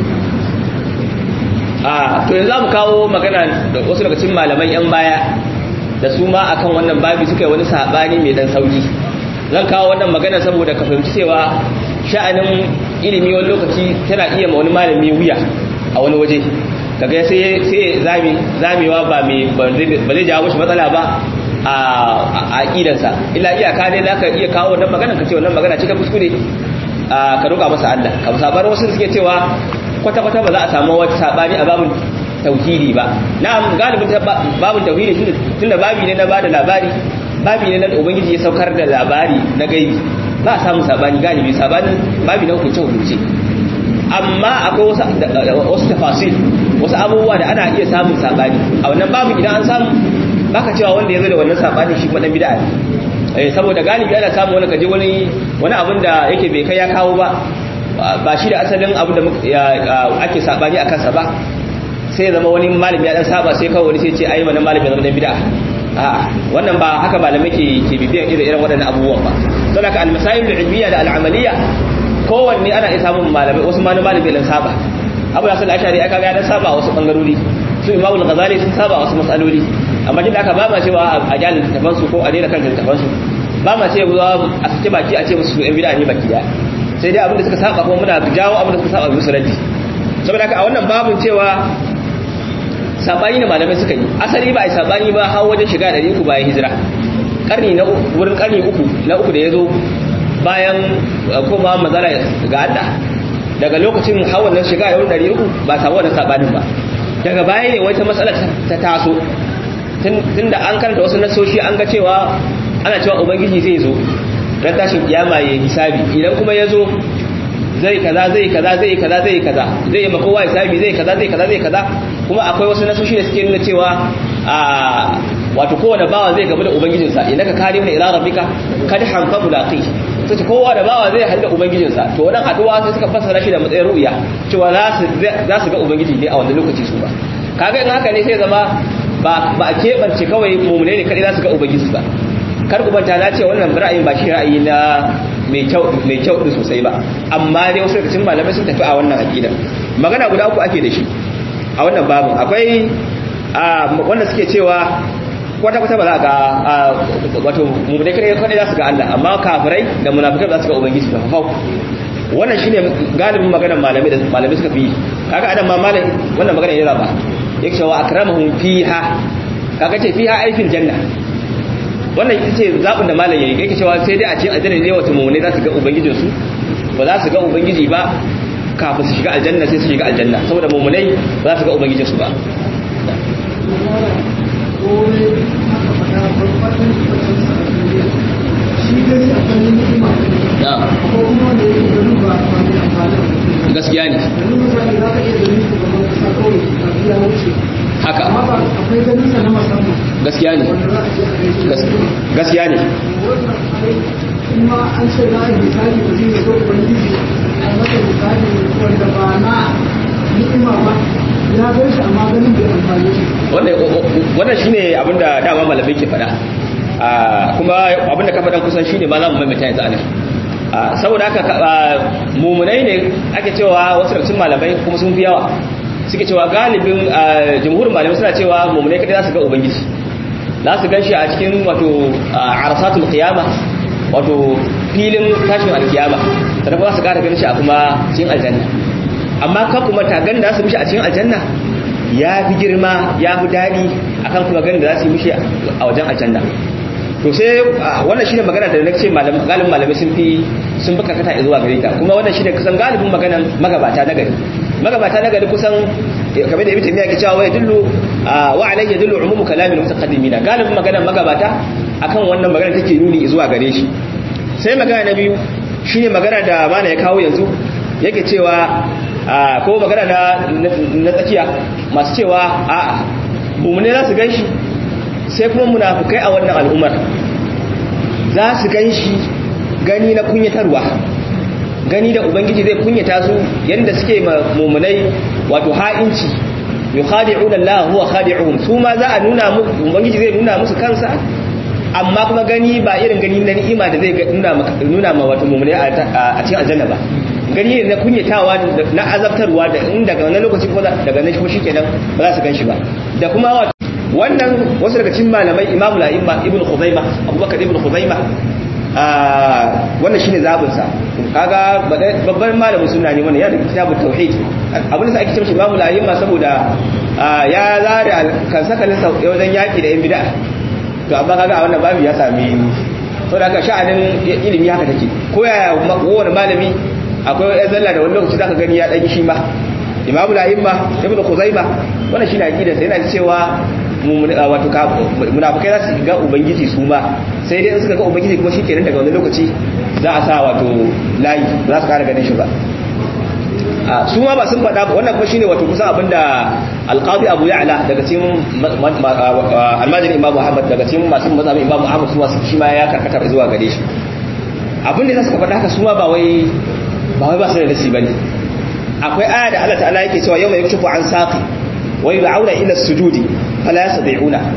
[SPEAKER 1] a to yanzu mu kawo magana da wasu daga cikin malaman yan baya da su ma akan wannan babi suka yi wani sabani mai dan sauki zan kawo wannan magana saboda ka fahimci cewa sha'anin ilimi wani lokaci tana iya ma wani malami wuya a wani waje kaga sai sai zami zamewa ba mai ba zai jawo shi matsala ba a aqidansa illa iyaka ne zaka iya kawo wannan magana ka ce wannan magana ce ta kuskure ka roƙa masa Allah ka sabar wasu suke cewa kwata kwata ba za a samu wata sabani a babun tauhidi ba na'am galibin babun tauhidi shine tunda babi ne na bada labari babi ne na ubangiji ya saukar da labari na gaibi ba a samu sabani galibi sabani babi na hukunce hukunce amma akwai wasu tafasil wasu abubuwa da ana iya samun sabani a wannan babu idan an samu baka cewa wanda ya zo da wannan sabani shi kuma bid'a ne eh saboda galibi ana samu wani kaje wani wani abin da yake bai kai ya kawo ba ba shi da asalin abu da ake sabani a kansa ba sai zama wani malami ya dan saba sai kawai wani sai ce ai wannan malami ya zama dan bid'a a wannan ba haka malamai ke ke bibiyan irin irin waɗannan abubuwan ba don haka al-masail al-ilmiyya da al-amaliyya kowanne ana iya samun malamai wasu malami malami lan saba abu da sallah ashari aka ga ya saba wasu bangarori su imamu al-ghazali sun saba wasu masaloli amma duk da aka ba ma cewa a jalin littafan su ko a daina kan littafan su ba ma cewa a sake baki a ce musu yan bid'a ne baki daya sai dai abin da suka saba kuma muna jawo abin da suka saba musu raddi saboda haka a wannan babun cewa sabani da malamai suka yi asali ba a yi sabani ba har wajen shiga ɗari uku bayan hijira karni na wurin karni uku na uku da ya zo bayan koma mazala ga Allah daga lokacin hawan nan shiga yawon ɗari uku ba samu wannan sabanin ba daga baya ne wata matsalar ta taso tun da an karanta wasu nasoshi an ga cewa ana cewa ubangiji zai zo ran tashin kiyama ya hisabi idan kuma ya zo zai kaza zai kaza zai kaza zai kaza zai ma kowa hisabi zai kaza zai kaza zai kaza kuma akwai wasu nasoshi da suke nuna cewa a wato kowane bawa zai gamu da ubangijinsa idan ka kare mana ila rabbika kad hanfa mulaqi sai ce kowa da bawa zai haɗu da ubangijinsa to wannan haduwa sai suka fassara shi da matsayin ru'ya cewa za su za su ga ubangiji ne a wannan lokaci su ba kaga in haka ne sai zama ba ba a keɓance kawai mumune ne kadai za su ga ubangiji ba kar ku manta na ce wannan ra'ayin ba shi ra'ayi na mai kyau mai kyau din sosai ba amma dai wasu daga cikin malamai sun tafi a wannan aqida magana guda uku ake da shi a wannan babin akwai wanda suke cewa kwata-kwata ba za ga wato mummune kare kare za su ga Allah amma kafirai da munafikai za su ga ubangiji ba fafau wannan shine galibin maganar malamai da malamai suka fi kaga adam ma malam wannan magana yana ba yake cewa akramahum fiha kaga ce fiha aifin janna wannan ita ce zabin da malam yayi yake cewa sai dai a cikin aljanna ne wato mummune za su ga ubangijin su ba za su ga ubangiji ba kafin su shiga aljanna sai su shiga aljanna saboda mummunai ba za su ga ubangijin su ba gaskiya ne haka gaskiya ne gaskiya ne
[SPEAKER 2] kuma an ce za a yi misali da zai zo ubangiji a masa misali wanda ba na ni'ima ba ya gan shi amma ganin bai amfani shi
[SPEAKER 1] wannan shine abinda dama malamai ke faɗa kuma abinda ka faɗan kusan shine ma za mu maimaita yanzu anan saboda haka mumunai ne ake cewa wasu daga cikin malamai kuma sun fi yawa suke cewa galibin jumhurin malamai suna cewa mumunai kadai za su ga ubangiji za su gan shi a cikin wato arasatul qiyama wato filin tashin alkiyama sannan kuma za su kara ganin shi a kuma cikin aljanna amma kan kuma ta ganin da za su mishi a cikin aljanna ya fi girma ya fi daɗi akan kuma ganin da za su yi mishi a wajen aljanna to sai wannan shine magana da nake malamin galibin malamai sun fi sun fi karkata zuwa gare ta kuma wannan shine kusan galibin maganan magabata na gari magabata na gari kusan kamar da ibn taymiya ke cewa wa yadullu wa alayhi yadullu umumu kalamil mutaqaddimina galibin maganan magabata akan wannan magana take nuni zuwa gare shi sai magana na biyu shine magana da mana ya kawo yanzu yake cewa ko magana na na tsakiya masu cewa a'a mummune za su gan shi sai kuma munafukai a wannan al'ummar za su gan shi gani na kunyatarwa gani da ubangiji zai kunyata su yadda suke mummunai wato ha'inci yukhadi'una Allah huwa khadi'uhum su ma za a nuna mu ubangiji zai nuna musu kansa amma kuma gani ba irin gani na ni'ima da zai nuna nuna ma wato mummunai a cikin aljanna ba gani ne na kunyatawa na azabtarwa da in daga wannan lokaci ko daga nan shi kenan ba za su gan shi ba da kuma wato wannan wasu daga cikin malamai imamu la'imma ibn khuzaima abubakar ibn khuzaima wannan shine zabin sa kaga babban malamin sunna ne wannan ya da kitabut tauhid abin da ake cewa imamu la'imma saboda ya zare kan sakalin sa wajen yaki da yan bid'a to amma kaga a wannan babu ya sami saboda haka sha'anin ilimi haka take ko yaya kowane malami akwai ya zalla da wani lokaci zaka gani ya dan shi ma imamu la'imma ibn khuzaima wannan shine aqidar sa yana cewa wato munafikai za su ga ubangiji su ma sai dai in suka ga ubangiji kuma shikenan daga wani lokaci za a sa wato layi za su kara ganin shi ba su ma ba sun faɗa ba wannan kuma shine wato kusan abinda alqadi abu ya'la daga cikin almajiri imamu ahmad daga cikin masu mazhabin imamu ahmad su masu shi ma ya karkata zuwa gare shi abin da suka faɗa haka su ma ba wai ba wai ba su da nasi bane akwai aya da Allah ta'ala yake cewa yawma yakshifu an saqi wa yud'auna ila sujudi fala yastati'una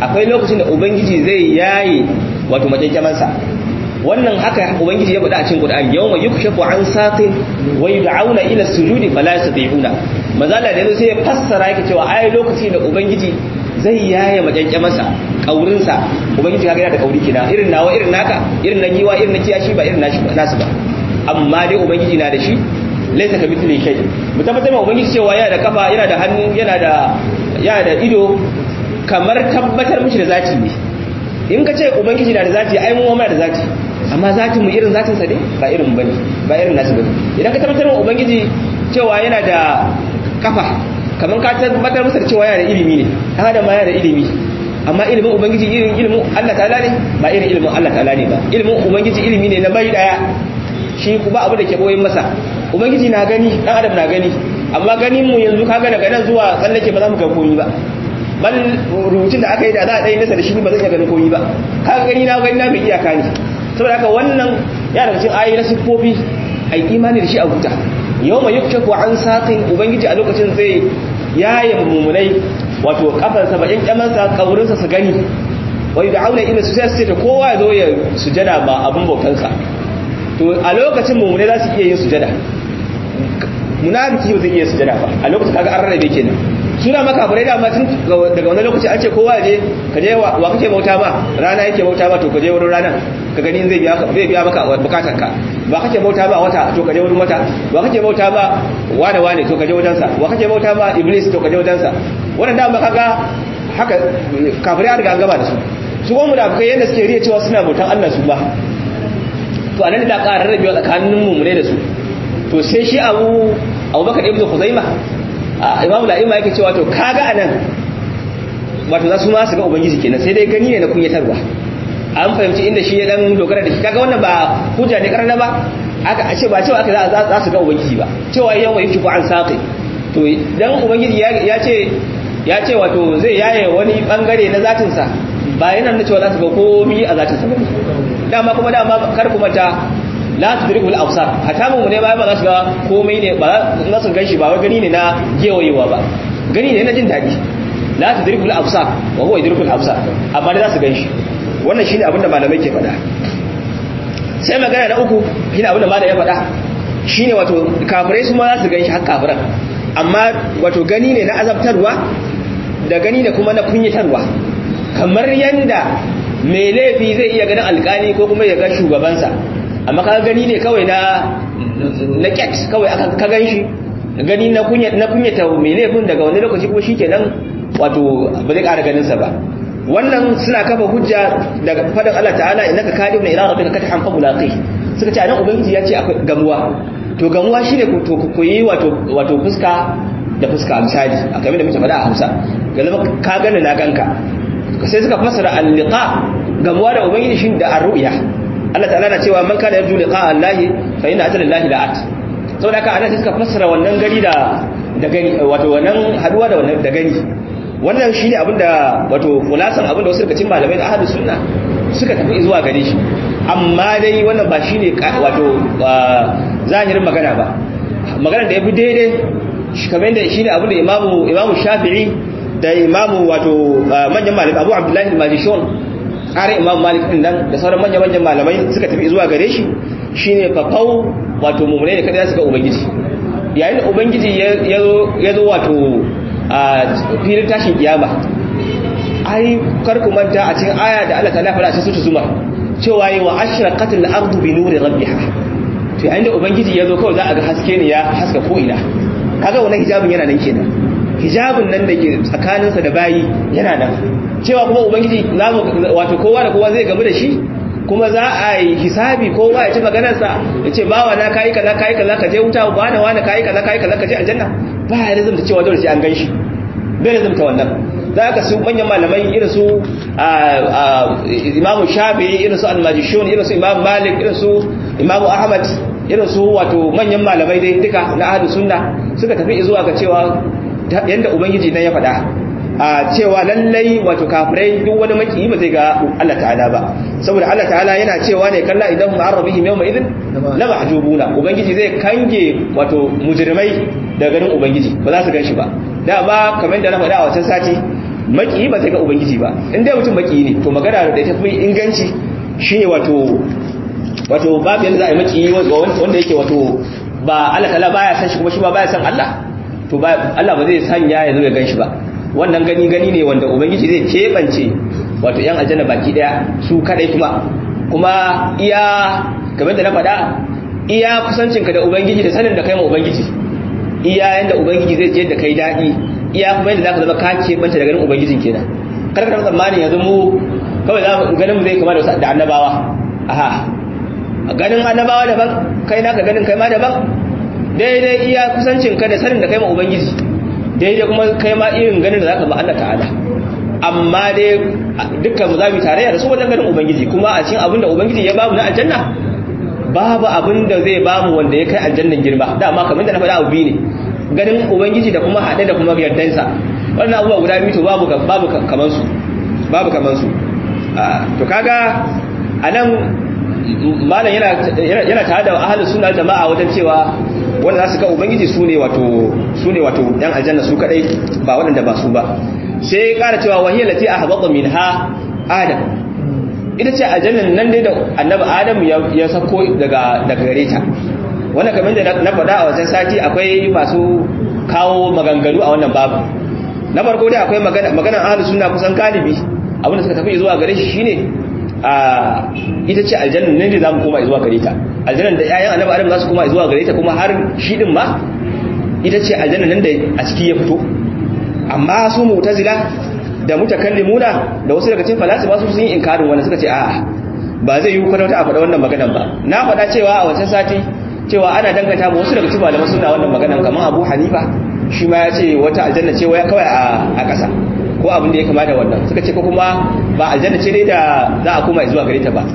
[SPEAKER 1] akwai lokacin da ubangiji zai yaye wato majanjamansa wannan haka ubangiji ya faɗa a cikin Qur'ani yawma yukshafu an saqin wa yud'auna ila sujudi fala yastati'una mazala da sai ya fassara yake cewa ai lokaci da ubangiji zai yaye majanjamansa kaurinsa ubangiji kaga yana da kauri kina irin nawa irin naka irin na giwa irin na kiyashi ba irin nashi nasu ba amma dai ubangiji na da shi laisa ka mithli shay mu tabbatar ma ubangiji cewa yana da kafa yana da hannu yana da yana da ido kamar tabbatar mishi da zati ne in ka ce ubangiji na da zati ai mu ma da zati amma zatin mu irin zatin sa ne ba irin mu bane ba irin nasu bane idan ka tabbatar ma ubangiji cewa yana da kafa kamar ka tabbatar masa da cewa yana da ilimi ne dan adam ma yana da ilimi amma ilimin ubangiji irin ilimin Allah ta'ala ne ba irin ilimin Allah ta'ala ne ba ilimin ubangiji ilimi ne na bai daya shi kuma abu da ke boyin masa ubangiji na gani dan adam na gani amma ganin mu yanzu kaga daga nan zuwa tsallake ba za mu ga komai ba bal rubutun da aka yi da za a dai nasa da shi ba zan iya ganin komai ba kaga gani na gani na bai iyaka ne saboda haka wannan ya daga cikin ayoyi na siffofi ai imani da shi a huta yawma yukshafu an saqin ubangiji a lokacin zai yaye mumunai wato kafarsa ba yankamansa kaurinsa su gani wai da auna ila su sai su ce kowa ya zo ya sujada ba abin bautansa to a lokacin mummune za su iya yin sujada munafiki ba zai iya sujada ba a lokacin kaga an rarrabe kenan suna maka bare da tun daga wani lokaci an ce kowa je ka je wa kake bauta ba rana yake bauta ba to ka je wurin rana ka gani zai biya zai biya maka bukatar ka ba kake bauta ba wata to ka je wurin wata ba kake bauta ba wane wane to ka je wajensa wa kake bauta ba iblis to ka je wajensa wannan da kaga haka kafirai an riga an gaba da su su kuma munafikai yadda suke riya cewa suna bautan Allah su ba to anan da ƙara rabewa tsakanin mummune da su to sai shi abu abubakar ibn khuzaima imamu la'ima yake cewa to kaga anan wato za su ma su ga ubangiji kenan sai dai gani ne na kunyatarwa an fahimci inda shi ya dan dogara da shi kaga wannan ba hujja ne karana ba aka ce ba cewa aka za su ga ubangiji ba cewa yawa yake ko an saqi to dan ubangiji ya ce ya ce wato zai yaye wani bangare na zatinsa ba yana nuna cewa za su ga komi a zatinsa ba dama kuma dama kar kuma ta la tudriku al-absar hatta mu ne ba ba za su ga komai ne ba za su ganshi ba wai gani ne na gewayewa ba gani ne na jin dadi la tudriku al-absar wa huwa yudriku al-absar amma da za su ganshi wannan shine abinda malamai ke faɗa sai magana na uku shine abinda malamai ya faɗa shine wato kafirai su ma za su ganshi har kafiran amma wato gani ne na azabtarwa da gani ne kuma na kunyatarwa kamar yanda mai laifi zai iya ganin alkali ko kuma ya ga shugabansa amma ka gani ne kawai na na ket kawai aka ka gan shi gani na kunya na kunyata mai laifin daga wani lokaci kuma shikenan wato ba zai ƙara ganin sa ba wannan suna kafa hujja daga fadin Allah ta'ala innaka kadibuna ila rabbika kathan famulaqi suka ce anan ubangiji ya ce akwai gamuwa to gamuwa shine ku ku yi wato wato fuska da fuska misali a kamar da muke faɗa a Hausa ga zama ka gani na ganka sai suka fassara al-liqa gamuwa da ubangiji shi da ar-ru'ya Allah ta'ala na cewa man kana yarju liqa Allah fa inna ajala Allah la'at saboda haka ana suka fassara wannan gari da da gani wato wannan haduwa da wannan da gani wannan shine abinda wato kulasan abinda wasu daga cikin malamai da ahlus sunna suka tafi zuwa gare shi amma dai wannan ba shine wato zahirin magana ba magana da yafi daidai kamar yadda shine abinda imamu imamu Shafi'i da imamu wato manyan malamai Abu Abdullah al-Majishun ƙarin imam malik ɗin nan da sauran manya-manyan malamai suka tafi zuwa gare shi shine fafau wato mummune ne kada su ga ubangiji yayin da ubangiji ya zo wato a filin tashin kiyama ai karku manta a cikin aya da Allah ta lafa a cikin zuma cewa yi wa ashraqat al-ardu bi nuri rabbiha to yayin da ubangiji ya zo kawai za a ga haske ne ya haska ko ina kaga wannan hijabin yana nan kenan hijabin nan da ke tsakaninsa da bayi yana nan cewa kuma ubangiji za mu wato kowa da kowa zai gamu da shi kuma za a yi hisabi kowa ya ci maganarsa ya ce bawa na kayi kaza kayi kaza ka je wuta ba na wani kayi kaza kayi kaza ka je aljanna ba ya lazimta cewa dole sai an gan shi bai lazimta wannan za ka su manyan malamai irin su imamu shafi irin su almajishun irin su imamu malik irin su imamu ahmad irin su wato manyan malamai dai duka na ahadu sunna suka tafi zuwa ga cewa yanda ubangiji nan ya faɗa a cewa lallai wato kafirai duk wani maki ba zai ga Allah ta'ala ba saboda Allah ta'ala yana cewa ne kalla idan ma'arrabihim yawma idin la mahjubuna ubangiji zai kange wato mujrimai da ganin ubangiji ba za su ganshi ba da ba kamar da na faɗa a wancan sati maki ba zai ga ubangiji ba in dai mutum maki ne to magana da ta fi inganci shine wato wato babu yanda za a yi maki wanda yake wato ba Allah ta'ala baya san shi kuma shi ba baya san Allah to ba Allah ba zai sanya ya zo ya ganshi ba wannan gani gani ne wanda ubangiji zai kebance wato yan aljanna baki daya su kadai kuma kuma iya kamar da na faɗa iya kusancinka da ubangiji da sanin da kai ma ubangiji iya yanda ubangiji zai je da kai daɗi iya kuma yadda zaka zama ka kebanta da ganin ubangijin kenan kar ka tsammanin yanzu mu kawai za mu ganin mu zai kama da annabawa aha ganin annabawa daban kai naka ganin kai ma daban daidai iya kusancin ka da sanin da kai ma ubangiji daidai kuma kai ma irin ganin da zaka ba Allah ta'ala amma dai dukkan mu zamu tarayya da su wajen ganin ubangiji kuma a cikin abin da ubangiji ya bamu na aljanna babu abin da zai bamu wanda ya kai aljannan girma dama kamar da na faɗa abu biyu ne ganin ubangiji da kuma haɗe da kuma yardansa wannan abubuwa guda biyu to babu babu kaman su babu kaman su to kaga anan malam yana yana tare da ahlus sunna jama'a wajen cewa wanda za su ga ubangiji su ne wato su ne wato yan aljanna su kadai ba waɗanda ba su ba sai ya ƙara cewa wahiyar lati ahbata minha adam ita ce aljannan nan dai da annabi adam ya sako daga daga gare ta wannan kamar da na faɗa a wajen sati akwai masu kawo maganganu a wannan babu na farko dai akwai magana maganar ahlus sunna kusan galibi abinda suka tafi zuwa gare shi shine a ita ce aljannan nan ne zamu koma zuwa gare ta aljannan da ƴaƴan annabi adam za su koma zuwa gare ta kuma har shi din ma ita ce aljannan nan da a ciki ya fito amma su mu'tazila da mutakallimuna da wasu daga cikin falasifa su sun yi inkarin wannan suka ce a'a ba zai yi kwata a faɗa wannan maganan ba na faɗa cewa a wancan sati cewa ana danganta ba wasu daga cikin malaman suna wannan maganan kamar Abu Hanifa shi ma ya ce wata aljanna ce waya kawai a ƙasa ko abin da ya kama da wannan suka ce ko kuma ba aljanna ce dai da za a koma zuwa gare ta ba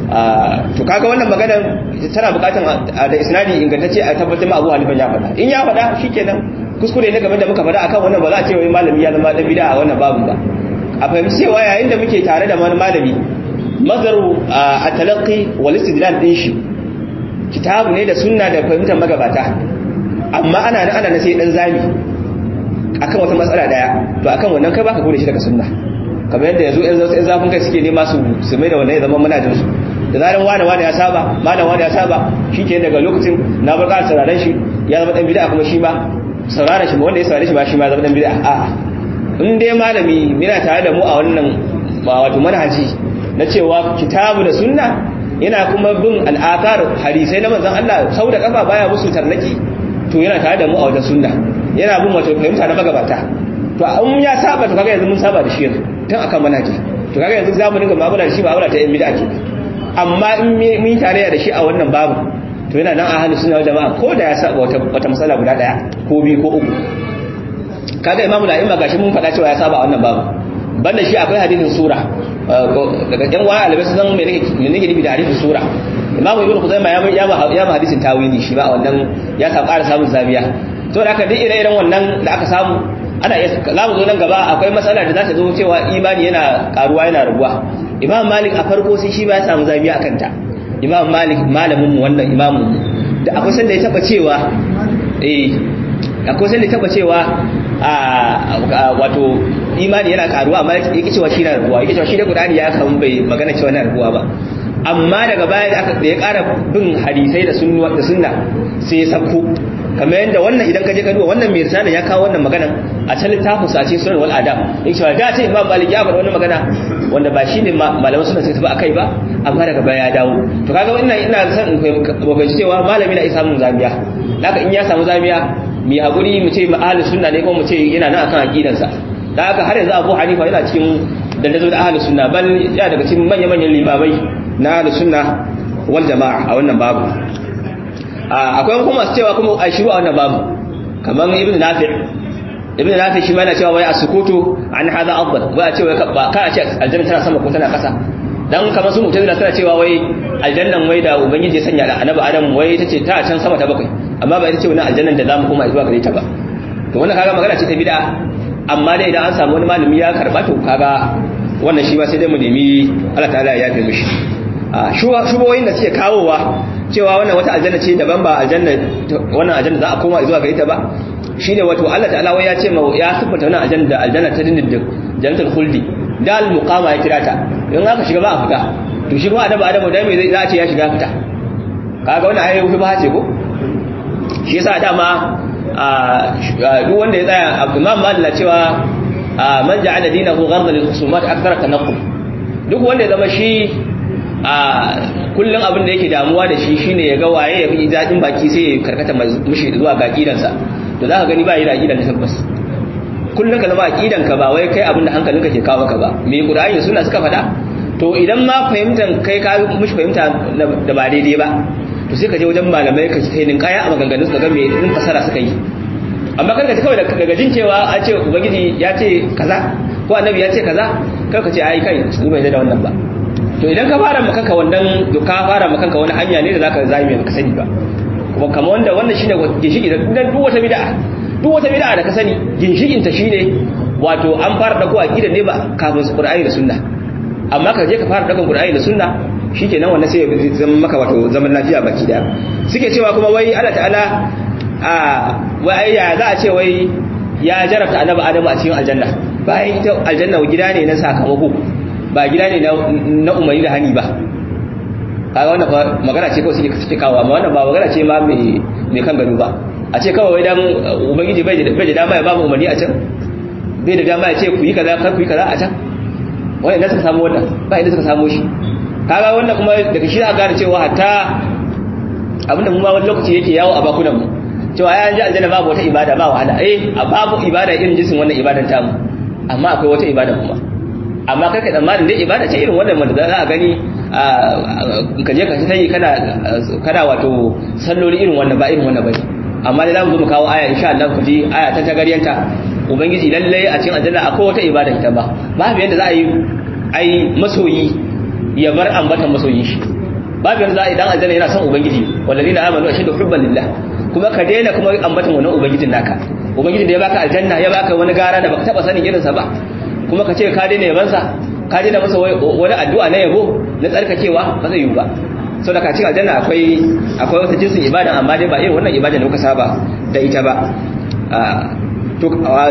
[SPEAKER 1] to kaga wannan maganan tana buƙatar da isnadi ingantacce a tabbatar ma Abu Hanifa ya faɗa in ya faɗa shikenan kuskure ne game da muka faɗa akan wannan ba za a ce wai malami ya zama dan bid'a a wannan babin ba a fahimci cewa yayin da muke tare da wani malami mazaru a talaqqi wal istidlal din shi kitabu ne da sunna da fahimtar magabata amma ana nan ana na sai dan zami akan wata matsala daya to akan wannan kai baka gode shi daga sunna kamar yadda yanzu yan zafin kai suke nema su su mai da wannan ya zama manajin su da zaran wani wani ya saba malam wani ya saba shike daga lokacin na bar ƙara sauraron shi ya zama dan bid'a kuma shi ma sauraron shi wanda ya saurare shi ba shi ma zama dan bid'a a'a in dai malami yana tare da mu a wannan ba wato manhaji na cewa kitabu da sunna yana kuma bin al'akar hadisai na manzon Allah sau da kafa baya musu tarnaki to yana tare da mu a wajen sunna yana bin wato fahimta na magabata to in ya saba to kaga yanzu mun saba da shi yanzu tun akan manhaji to kaga yanzu zamu dinga mu'amala da shi mu'amala ta yan bid'a ke amma in mun tarayya da shi a wannan babu to yana nan a halin suna jama'a ko da ya saba wata wata masala guda daya ko biyu ko uku kaga imamu da imma gashi mun faɗa cewa ya saba a wannan babu banda shi akwai hadisin sura daga yan wani alibai sun san me nake nufi da hadisin sura imamu ibnu kuzaima ya ya ya ma hadisin tawili shi ba wannan ya sa ƙara samun zabiya to da aka duk ire-iren wannan da aka samu ana iya za mu zo nan gaba akwai matsala da za ta zo cewa imani yana karuwa yana raguwa imam malik a farko sai shi ba ya samu zabiya akan ta imam malik malamin mu wannan imamun mu da akwai sanda ya taba cewa eh akwai sanda ya taba cewa a wato imani yana karuwa amma yake cewa shi na raguwa yake cewa shi da qur'ani ya kan bai magana cewa na raguwa ba amma daga baya da aka da ya ƙara bin hadisai da sunna da sunna sai ya sako kamar yadda wannan idan ka je ka duba wannan mai risala ya kawo wannan magana a can littafin sa ce sunan wal adab yake cewa da ce imam malik ya faɗa wannan magana wanda ba shine malaman sunna suka tafi akai ba amma daga baya ya dawo to kaga wannan ina san in fahimci cewa malami na isa mun zamiya haka in ya samu zamiya mu hakuri mu ce ahli sunna ne ko mu ce yana nan akan aqidansa da haka har yanzu Abu Hanifa yana cikin dandazo da ahli sunna bal ya daga cikin manya-manyan limamai na ahli sunna wal jama'a a wannan babu akwai kuma masu cewa kuma a shiru a wannan babu kamar ibn nafi ibn nafi shi ma yana cewa wai as-sukutu an hadha afdal ba a cewa ba ka a ce aljanna tana sama ko tana kasa dan kamar su mutazila suna cewa wai aljannan wai da ubangiji ya sanya da annabi adam wai ita ce ta can sama ta bakwai amma ba ita ce wannan aljannan da zamu koma zuwa gare ta ba to wannan kaga magana ce ta bid'a amma dai idan an samu wani malami ya karba to kaga wannan shi ba sai dai mu nemi Allah ta'ala ya yafe mishi shubohin da suke kawowa cewa wannan wata aljanna ce daban ba aljanna wannan aljanna za a koma zuwa gare ta ba shine wato Allah ta'ala wai ya ce ma ya siffata wannan aljanna da aljanna ta dindindin jannatul khuldi dal muqama ya kira ta in aka shiga ba a fita to shi kuma annabi adamu dan me zai za a ce ya shiga fita kaga wannan ayi ba ce ko shi yasa dama duk wanda ya tsaya imam malik cewa man ja'ala dinahu ghardan lil khusumat akthara tanaqqub duk wanda ya zama shi a kullun abin da yake damuwa da shi shine ya ga waye ya fi dadin baki sai ya karkata mushi zuwa ga aqidansa to zaka gani ba yi da aqidan tabbas kullun ka zama aqidan ka ba wai kai abin da hankalinka ke kawo ka ba me qur'ani da sunna suka faɗa to idan ma fahimtan kai ka mushi fahimta da ba daidai ba to sai ka je wajen malamai ka kai nin kaya a maganganun su ga me din fasara suka yi amma kar ka ji kawai daga jin cewa a ce ubangiji ya ce kaza ko annabi ya ce kaza kar ka ce ai kai su bai da wannan ba to idan ka fara maka kanka wannan ka fara maka kanka wani hanya ne da zaka zame ka sani ba kuma kamar wanda wannan shine ginshiki da duk wata bid'a duk wata bid'a da ka sani ginshikin ta shine wato an fara dako aqida ne ba kafin su qur'ani da sunna amma ka je ka fara dakan qur'ani da sunna shikenan wannan sai ya zama maka wato zaman lafiya baki daya suke cewa kuma wai Allah ta'ala a wai ya za a ce wai ya jarabta annabi adamu a cikin aljanna bayan ita aljanna gida ne na sakamako ba gida ne na umarni da hani ba kaga wannan magana ce kawai suke suke kawo amma wannan ba magana ce ma mai mai kan gado ba a ce kawai wai dan ubangiji bai da bai da dama ya ba mu umarni a can bai da dama ya ce ku yi kaza kar ku yi kaza a can wannan idan suka samu wannan ba idan suka samu shi kaga wannan kuma daga shi aka gane cewa hatta abinda mu ma wani lokaci yake yawo a bakunan mu cewa ya ji aljanna babu wata ibada ba wahala eh babu ibada irin jinsin wannan ibadan tamu amma akwai wata ibada kuma amma kai ka tsammanin dai ibada ce irin wannan wanda za a gani ka je ka ta yi kana kana wato salloli irin wannan ba irin wannan bane amma dai za mu zo mu kawo aya insha Allah ku ji aya ta tagariyanta ubangiji lalle a cikin aljanna akwai wata ibada ita ba babu yadda za a yi ai masoyi ya bar ambatan masoyin shi babu yadda za a yi dan aljanna yana son ubangiji wallazina amanu ashaddu hubban lillah kuma ka daina kuma ambatan wannan ubangijin naka ubangijin da ya baka aljanna ya baka wani gara da baka taba sanin irinsa ba kuma ka ce ka daina yabansa ka daina masa wani addu'a na yabo na tsarkakewa ba zai yi ba sau da ka ce aljanna akwai akwai wata jinsin ibada amma dai ba irin wannan ibada da kuka saba da ita ba to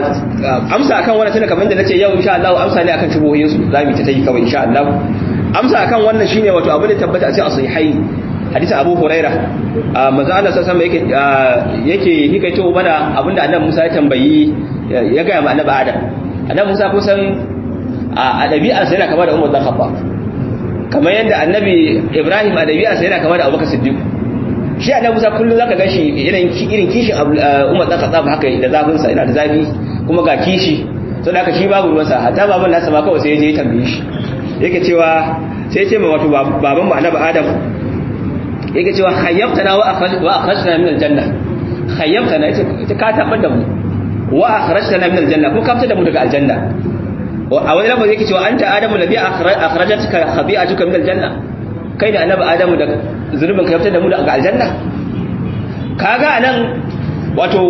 [SPEAKER 1] amsa akan wannan tunda kamar da nace yau insha Allah amsa ne akan shubuhoyin su zamu ta yi kawai insha Allah amsa akan wannan shine wato abin da tabbata a cikin sahihain hadisin Abu Huraira manzo Allah sallallahu alaihi wasallam yake yake hikaito mana abinda Annabi Musa ya tambayi ya ga ma Annabi Adam Annabi Musa kusan a dabi'arsa yana kama da Umar dan Khattab kamar yadda Annabi Ibrahim a dabi'arsa yana kama da Abubakar Siddiq shi Annabi Musa kullun zaka ga shi irin irin kishin Umar dan Khattab haka da zafin sa yana da zafi kuma ga kishi to da shi babu ruwansa hatta baban nasa ma kawai sai ya je ya tambaye shi yake cewa sai ya ce ma wato baban mu Annabi Adam yake cewa khayyabtana wa akhrajtana min aljanna khayyabtana yace ka tabar da mu wa akhrajtana min aljanna ko ka fitar da mu daga aljanna a wani lafazi yake cewa anta adamu nabi akhrajatka khabi'atuka min aljanna kai da annabi adamu da zunubin ka fitar da mu daga aljanna kaga anan wato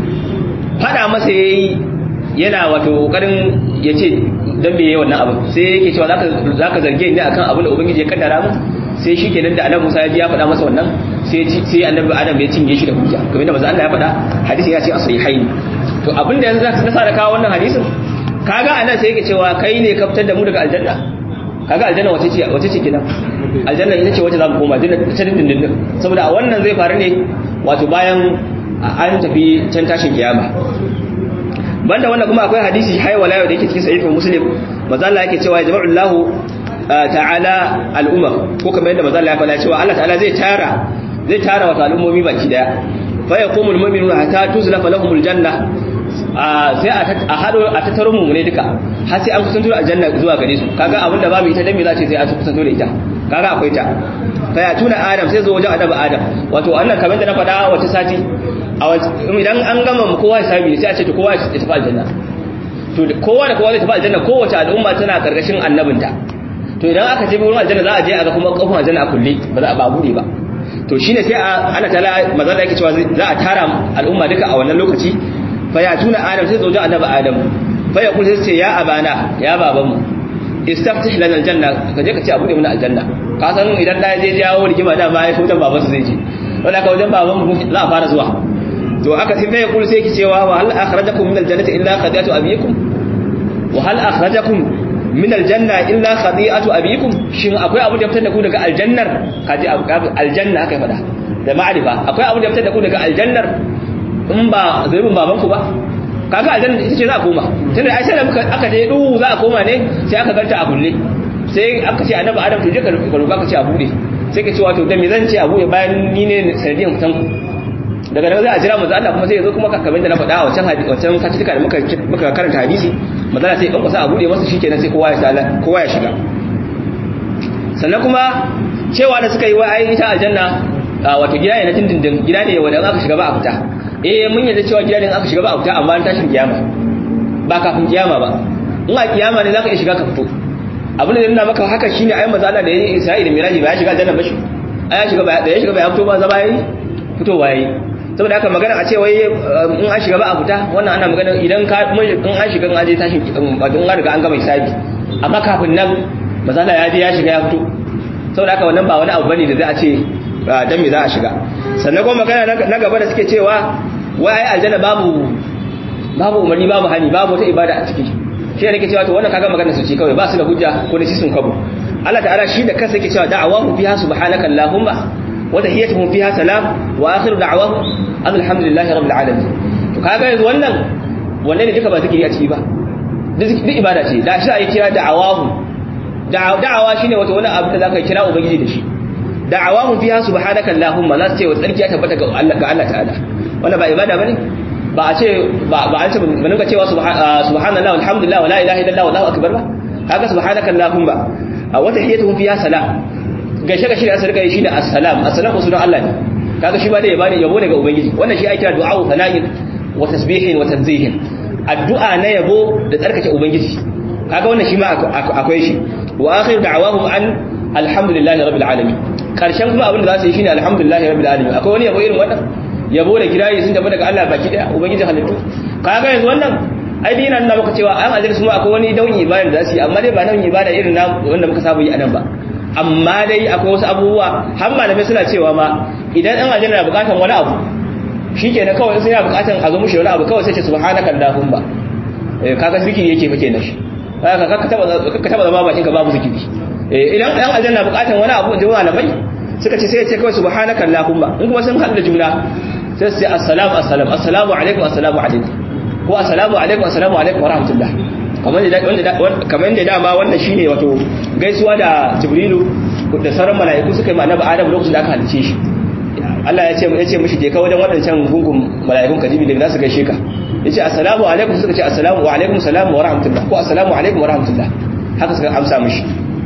[SPEAKER 1] fada masa yayi yana wato kokarin yace dan me yayi wannan abu sai yake cewa zaka zaka zarge ni akan abin da ubangiji ya kaddara mu sai shi kenan da annabi Musa ya ji ya faɗa masa wannan sai sai annabi Adam ya cinye shi da hujja kamar da manzo Allah ya faɗa hadisi ya ce as-sahihain to abinda yanzu zaka nasa da kawo wannan hadisin kaga anan sai yake cewa kai ne ka fitar da mu daga aljanna kaga aljanna wace ce wace ce kenan aljanna ita ce wace za mu koma dinna ta dindindin saboda a wannan zai faru ne wato bayan an tafi can tashin kiyama banda wannan kuma akwai hadisi haiwala yau da yake cikin sahih muslim manzo Allah yake cewa jama'ullahu ta'ala al'umma ko kamar yadda manzo Allah ya faɗa cewa Allah ta'ala zai tara zai tara wa al'ummomi baki daya fa yaqumul mu'minuna hatta tuzlafa lahumul janna sai a hado a tattaro mu ne duka har sai an kusanto aljanna zuwa gare su kaga abinda babu ita dan me za ce sai an kusanto da ita kaga akwai ta fa ya tuna adam sai zo wajen annabi adam wato annan kamar da na faɗa wata sati idan an gama mu kowa hisabi sai a ce to kowa ya tafi aljanna to kowa da kowa zai tafi aljanna kowace al'umma tana karkashin annabinta to idan aka je wurin aljanna za a je a ga kuma kofin aljanna a kulle ba za a ba bude ba to shine sai ana tala maza da yake cewa za a tara al'umma duka a wannan lokaci fa ya tuna adam sai zoje annabi adam fa ya kullu sai ya abana ya baban mu istaftih lana aljanna ka je ka ce a bude mana aljanna ka san idan da je jawo rigima da ba ya so wajen baban su zai je wanda ka wajen baban mu za a fara zuwa to aka sai ya kullu sai ki cewa wa hal akhrajakum min aljannati illa qadiyatu abiyikum wa hal akhrajakum min aljanna illa khati'atu abikum shin akwai abu da fitar da ku daga aljannar kaji aljanna aka faɗa da ma'arifa akwai abu da fitar da ku daga aljannar in ba zunubin babanku ba kaga aljanna ita ce za a koma tunda ai sai da muka aka je duhu za a koma ne sai aka ganta a kulle sai aka ce annabi adam to je ka roƙa ka ce a bude sai ka ce wato da me zan ce a bude bayan ni ne sanadiyan fitan ku daga nan za a jira manzo Allah kuma sai ya zo kuma kamar da na faɗa a wancan hadisi wancan satika da muka muka karanta hadisi manzo Allah sai ya kankwasa a bude masa shikenan sai kowa ya sala kowa ya shiga sannan kuma cewa da suka yi wa ai ita aljanna wato gida ne na dindindin gida ne wanda aka shiga ba a fita eh mun yarda cewa gida ne aka shiga ba a fita amma an tashin kiyama ba kafin kiyama ba in a kiyama ne zaka iya shiga ka fito abin da nuna maka haka shine ayi manzo Allah da yayi Isra'i da Miraji ba ya shiga aljanna ba shi ai ya shiga ba da ya shiga ba ya fito ba zaba yayi fitowa yayi saboda haka magana a ce wai in an shiga ba a fita wannan ana magana idan ka in an shiga in aje tashin in an riga an gama hisabi amma kafin nan manzo Allah ya je ya shiga ya fito saboda haka wannan ba wani abu bane da za a ce dan me za a shiga sannan kuma magana na gaba da suke cewa wai ai aljanna babu babu umarni babu hani babu wata ibada a ciki shi ne nake cewa to wannan kaga magana su ce kawai ba su da hujja ko da sun kabo Allah ta'ala shi da kansa yake cewa da'awahu fiha subhanaka allahumma wa tahiyyatuhum fiha salam wa akhiru da'awahum alhamdulillahi rabbil alamin to kaga yanzu wannan wannan ne duka ba zikiri a ciki ba duk ibada ce da shi ai kira da'awahu da'awa shine wato wani abu da zaka kira ubangiji da shi da'awahum fiha subhanaka allahumma la sai wa tsarki ya tabbata ga Allah ga Allah ta'ala wannan ba ibada bane ba a ce ba ba an ce mun ga cewa subhanallahi walhamdulillah wala ilaha illallah wallahu akbar ba kaga subhanaka allahumma wa tahiyyatuhum fiha salam gaishe gaishe da asar kai shine assalam assalamu sunan Allah ne kaga shi ba da yabo ne yabo daga ubangiji wannan shi ake kira du'a sana'in wa tasbihin wa tanzihin addu'a na yabo da tsarkake ubangiji kaga wannan shi ma akwai shi wa akhir da'awahum an alhamdulillahi rabbil alamin karshen kuma abin da za su yi shine alhamdulillahi rabbil alamin akwai wani yabo irin wannan yabo da kirayi sun tafi daga Allah baki daya ubangiji halittu kaga yanzu wannan ai dai yana nuna maka cewa an ajira su ma akwai wani nau'in ibada da za su yi amma dai ba nau'in ibada irin na wanda muka saba yi a nan ba amma dai akwai wasu abubuwa har malamai suna cewa ma idan an ajira na bukatan wani abu shikenan kawai sai yana bukatan a zo mushi wani abu kawai sai ce subhanaka allahumma kaga zikiri yake fa kenan shi kaga ka taba ka taba zama bakin ka babu zikiri idan ɗan aljanna bukatan wani abu da malamai suka ce sai ya ce kawai subhanaka allahumma in kuma sun haɗu da juna sai su ce assalamu assalamu assalamu alaikum assalamu alaikum ko assalamu alaikum assalamu alaikum wa rahmatullah kamar da wanda kamar da dama wannan shine wato gaisuwa da jibrilu da sauran mala'iku suka yi ma annabi adam lokacin da aka halice shi Allah ya ce ya ce mishi je ka wajen wadancan gungun mala'ikun kajibi da za su gaishe ka yace assalamu alaikum suka ce assalamu wa alaikum salamu wa rahmatullah ko assalamu alaikum wa rahmatullah haka suka amsa mishi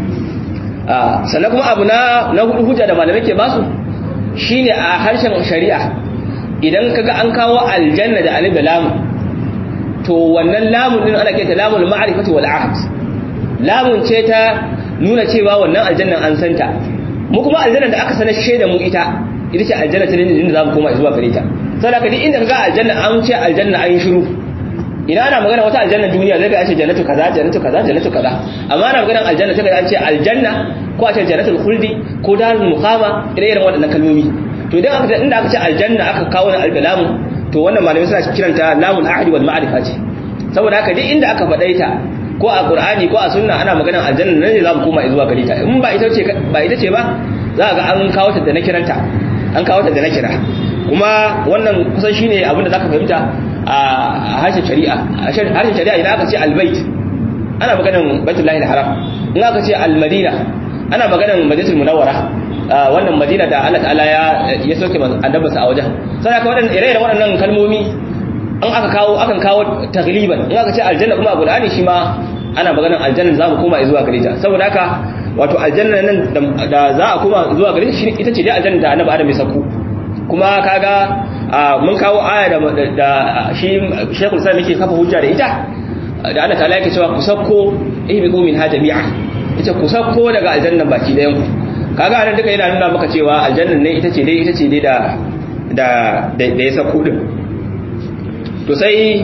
[SPEAKER 1] sannan kuma abu na na hudu hujja da malamai ke basu shine a harshen shari'a idan kaga an kawo aljanna da alif da lam to wannan lamun din ana kenta lamul ma'rifati wal ahd lamun ce ta nuna cewa wannan aljannan an santa mu kuma aljanna da aka sanar shaida mu ita ita ce aljanna ta da za mu koma zuwa gare ta saboda ka duk inda kaga aljanna an ce aljanna an shiru ina ana magana wata aljanna duniya zai ga an ce jannatu kaza jannatu kaza jannatu kaza amma ana magana aljanna sai ga an ce aljanna ko a ce jannatul khuldi ko darul muqama ire iren waɗannan kalmomi to idan aka inda aka ce aljanna aka kawo na albalamu to wannan malamai suna kiranta lamul ahdi wal ma'rifa ce saboda haka duk inda aka faɗa ta ko a qur'ani ko a sunna ana magana aljanna ne za mu koma zuwa gare ta in ba ita ce ba ita ce ba za ga an kawo ta da na kiranta an kawo ta da na kira kuma wannan kusan shine abin da zaka fahimta a harshen shari'a a harshen shari'a idan aka ce albayt ana maganan baitullahi haram in aka ce almadina ana maganan madinatul munawwara wannan madina da Allah ta'ala ya ya soke annabinsa a wajen sai aka wadannan ire-iren waɗannan kalmomi an aka kawo akan kawo tagliban in aka ce aljanna kuma a qur'ani shi ma ana maganan aljanna za mu koma zuwa gare ta saboda haka wato aljanna nan da za a koma zuwa gare shi ita ce dai aljanna da annabi adam ya sako kuma kaga mun kawo aya da da shi Sheikhul Islam yake kafa hujja da ita da Allah ta'ala yake cewa ku sakko ihbiqu min ha jami'a ita ku sakko daga aljannan baki dayan ku kaga anan duka yana nuna maka cewa aljannan ne ita ce dai ita ce dai da da da ya sakko din to sai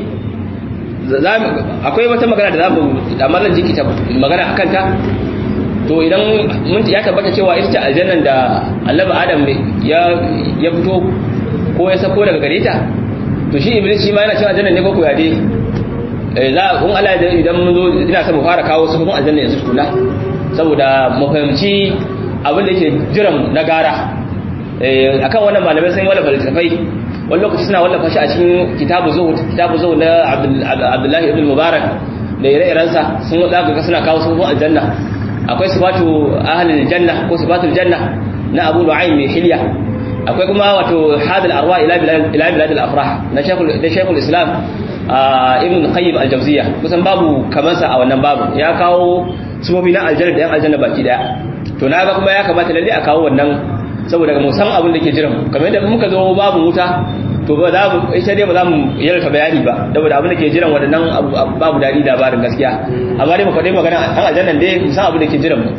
[SPEAKER 1] akwai wata magana da za mu da mallan jiki ta magana akan ta to idan mun ya tabbata cewa ita ce aljannan da Annabi Adam ya ya fito ko ya sako daga gare ta to shi Iblis shi ma yana cin aljannan ne ko ko ya dai za kun Allah da idan mun zo ina son mu fara kawo sufofin aljanna yanzu tukuna saboda mu fahimci abin da yake jiran na gara akan wannan malamai sun wallafa littafai wani lokaci suna wallafa shi a cikin kitabu zuhud kitabu zuhud na Abdullahi ibn Mubarak da ire-irensa sun zaka ga suna kawo sufofin aljanna akwai sifatu ahlul janna ko sifatul janna na Abu Nu'aym mai hilya akwai kuma wato hadal arwa ila bilad ila bilad al-afrah na shaykhul da shaykhul islam ibn qayyim al-jawziyya kusan babu kamansa a wannan babu ya kawo sufofi na aljanna da yan aljanna baki daya to naga kuma ya kamata lalle a kawo wannan saboda mu san abin da ke jiran kamar yadda muka zo babu wuta to ba za mu ita dai ba za mu yarka bayani ba saboda abin da ke jiran waɗannan babu dadi labarin gaskiya amma dai mu faɗi magana an aljannan dai mu san abin da ke jiran mu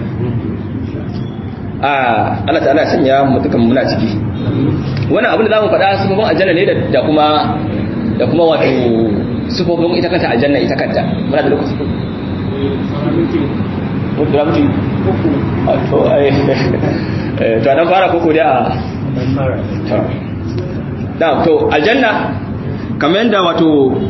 [SPEAKER 1] a Allah ta'ala sanya mu dukan muna ciki wannan abin da zamu faɗa sifofin aljanna ne da kuma da kuma wato sifofin ita kanta aljanna ita kanta muna da lokaci mutu da mutu to ai to dan fara koko da da to aljanna kamar yadda wato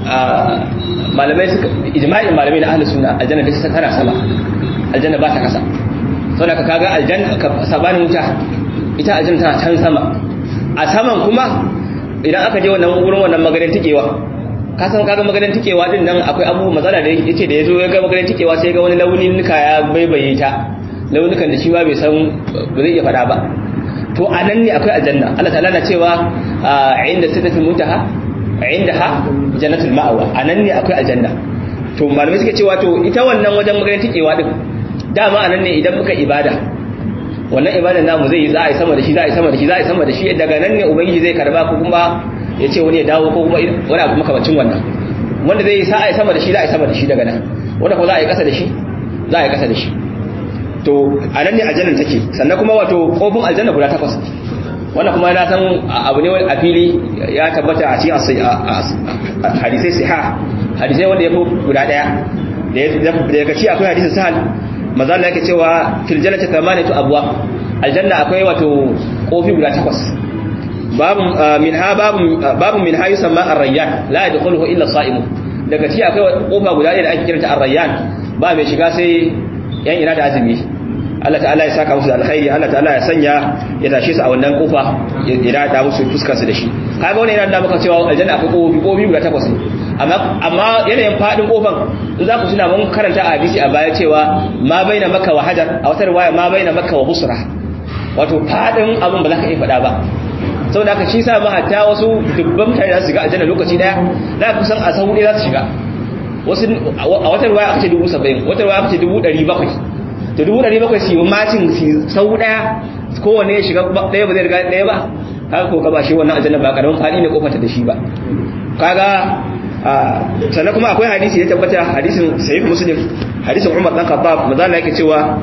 [SPEAKER 1] malamai suka ijma'in malamai na ahlus sunna aljanna da tana sama aljanna ba ta kasa saboda ka kaga aljanna ka sabanin wuta ita aljanna tana can sama a saman kuma idan aka je wannan wurin wannan maganin tikewa ka san kaga maganin tikewa din nan akwai abubuwa matsala da yace da yazo ya ga maganin tikewa sai ga wani launin nuka ya baibaye ta launukan da shi ba bai san ba zai iya fada ba to a nan ne akwai aljanna Allah ta'ala na cewa inda sidratul muntaha indaha jannatul ma'wa a nan ne akwai aljanna to malamai suke cewa to ita wannan wajen maganin tikewa din dama a nan ne idan muka ibada wannan ibadan namu zai yi za a yi sama da shi za a yi sama da shi za a yi sama da shi daga nan ne ubangiji zai karba ko kuma ya ce wani ya dawo ko kuma wani abu makamacin wannan wanda zai yi sa a yi sama da shi za a yi sama da shi daga nan wanda kuma za a yi kasa da shi za a yi kasa da shi to a nan ne aljannan take sannan kuma wato kofin aljanna guda takwas wannan kuma na san abu ne a fili ya tabbata a cikin hadisai siha hadisai wanda ya fi guda daya daga ci akwai hadisin sahal maza Allah yake cewa fil jannati thamaniyatu abwa aljanna akwai wato kofi guda takwas babu minha babu babu min hayu sama ar-rayyan la yadkhuluhu illa as-sa'im daga ci akwai kofa guda ɗaya da ake kiranta ar-rayyan ba mai shiga sai yan ina da azumi Allah ta'ala ya saka musu da alkhairi Allah ta'ala ya sanya ya tashe su a wannan kofa ya da musu fuskar su da shi kaga wannan yana da maka cewa aljanna akwai kofi kofi guda takwas amma amma yanayin fadin kofan za ku suna mun karanta a hadisi a baya cewa ma baina makka wa hajar a wata riwaya ma baina makka wa busra wato fadin abin ba za ka iya faɗa ba saboda haka shi sa ma hatta wasu dubban mutane za su shiga aljanna lokaci daya za ku san a sahu ɗaya za su shiga wasu a wata riwaya aka ce dubu saba'in wata riwaya aka ce dubu ɗari bakwai to dubu ɗari bakwai su yi macin sahu ɗaya kowane ya shiga ɗaya ba zai riga ɗaya ba haka ko ka ba shi wannan aljanna ba karamin faɗi ne kofanta da shi ba kaga sannan kuma akwai hadisi ya tabbata hadisin sahih muslim hadisin umar dan khattab maza Allah yake cewa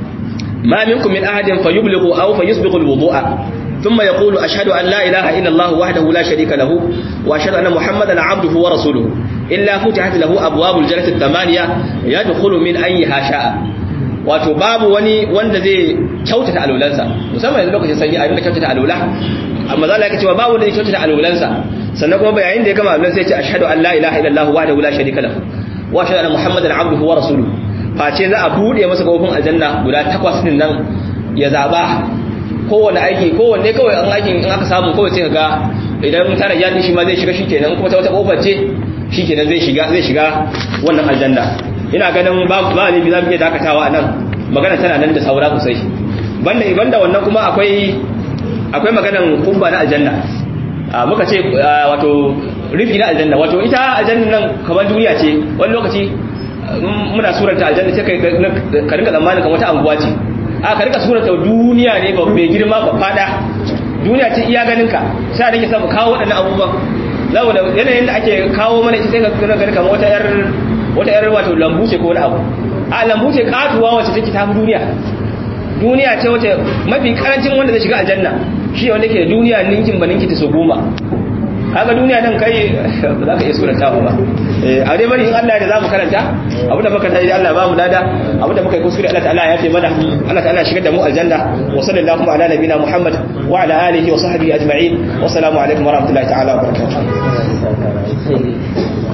[SPEAKER 1] ma minkum min ahadin fayublighu aw fayusbiqu alwudu'a thumma yaqulu ashhadu an la ilaha illa allah wahdahu la sharika lahu wa ashhadu anna muhammadan abduhu wa rasuluhu illa futihat lahu abwabul jannati thamaniya yadkhulu min ayyiha sha'a wato babu wani wanda zai kyautata alulansa musamman yanzu lokacin sanyi a rinka kyautata alula amma za Allah yake cewa babu wanda zai kyautata alulansa sannan kuma bayanin da ya gama abin sai ce ashhadu an la ilaha illallah wahdahu la sharika lahu wa ashhadu anna muhammadan abduhu wa rasuluhu face za a bude masa kofin aljanna guda takwas din nan ya zaba kowanne aiki kowanne kawai an aikin in aka samu kawai sai ga idan tara ya shi ma zai shiga shikenan kuma ta wata kofar ce shikenan zai shiga zai shiga wannan aljanna ina ganin ba ba ne bi za mu iya dakatawa a nan magana tana nan da saura sosai banda banda wannan kuma akwai akwai maganan kubba na aljanna muka ce wato rufi na aljanna wato ita aljanna nan kamar duniya ce wani lokaci muna suranta aljanna sai ka rinka tsammanin kamar wata anguwa ce a ka rinka suranta duniya ne ba mai girma ba fada duniya ce iya ganin ka sai a rike samu kawo waɗannan abubuwan saboda yanayin da ake kawo mana ita sai ka gani kamar wata yar wata yar wato lambu ce ko wani abu a lambu ce katuwa wacce take tafi duniya duniya ce wacce mafi karancin wanda zai shiga aljanna shi wanda ke duniya ninkin ba ninki ta so goma haka duniya nan kai ba za ka iya suranta ba a dai bari in Allah da za mu karanta abu da muka tayi Allah ba mu lada abu da muka yi kuskure Allah ta'ala ya fi mana Allah ta'ala shigar da mu aljanna wa sallallahu ala nabina Muhammad wa ala alihi wa sahbihi ajma'in wa assalamu alaikum wa rahmatullahi ta'ala wa barakatuh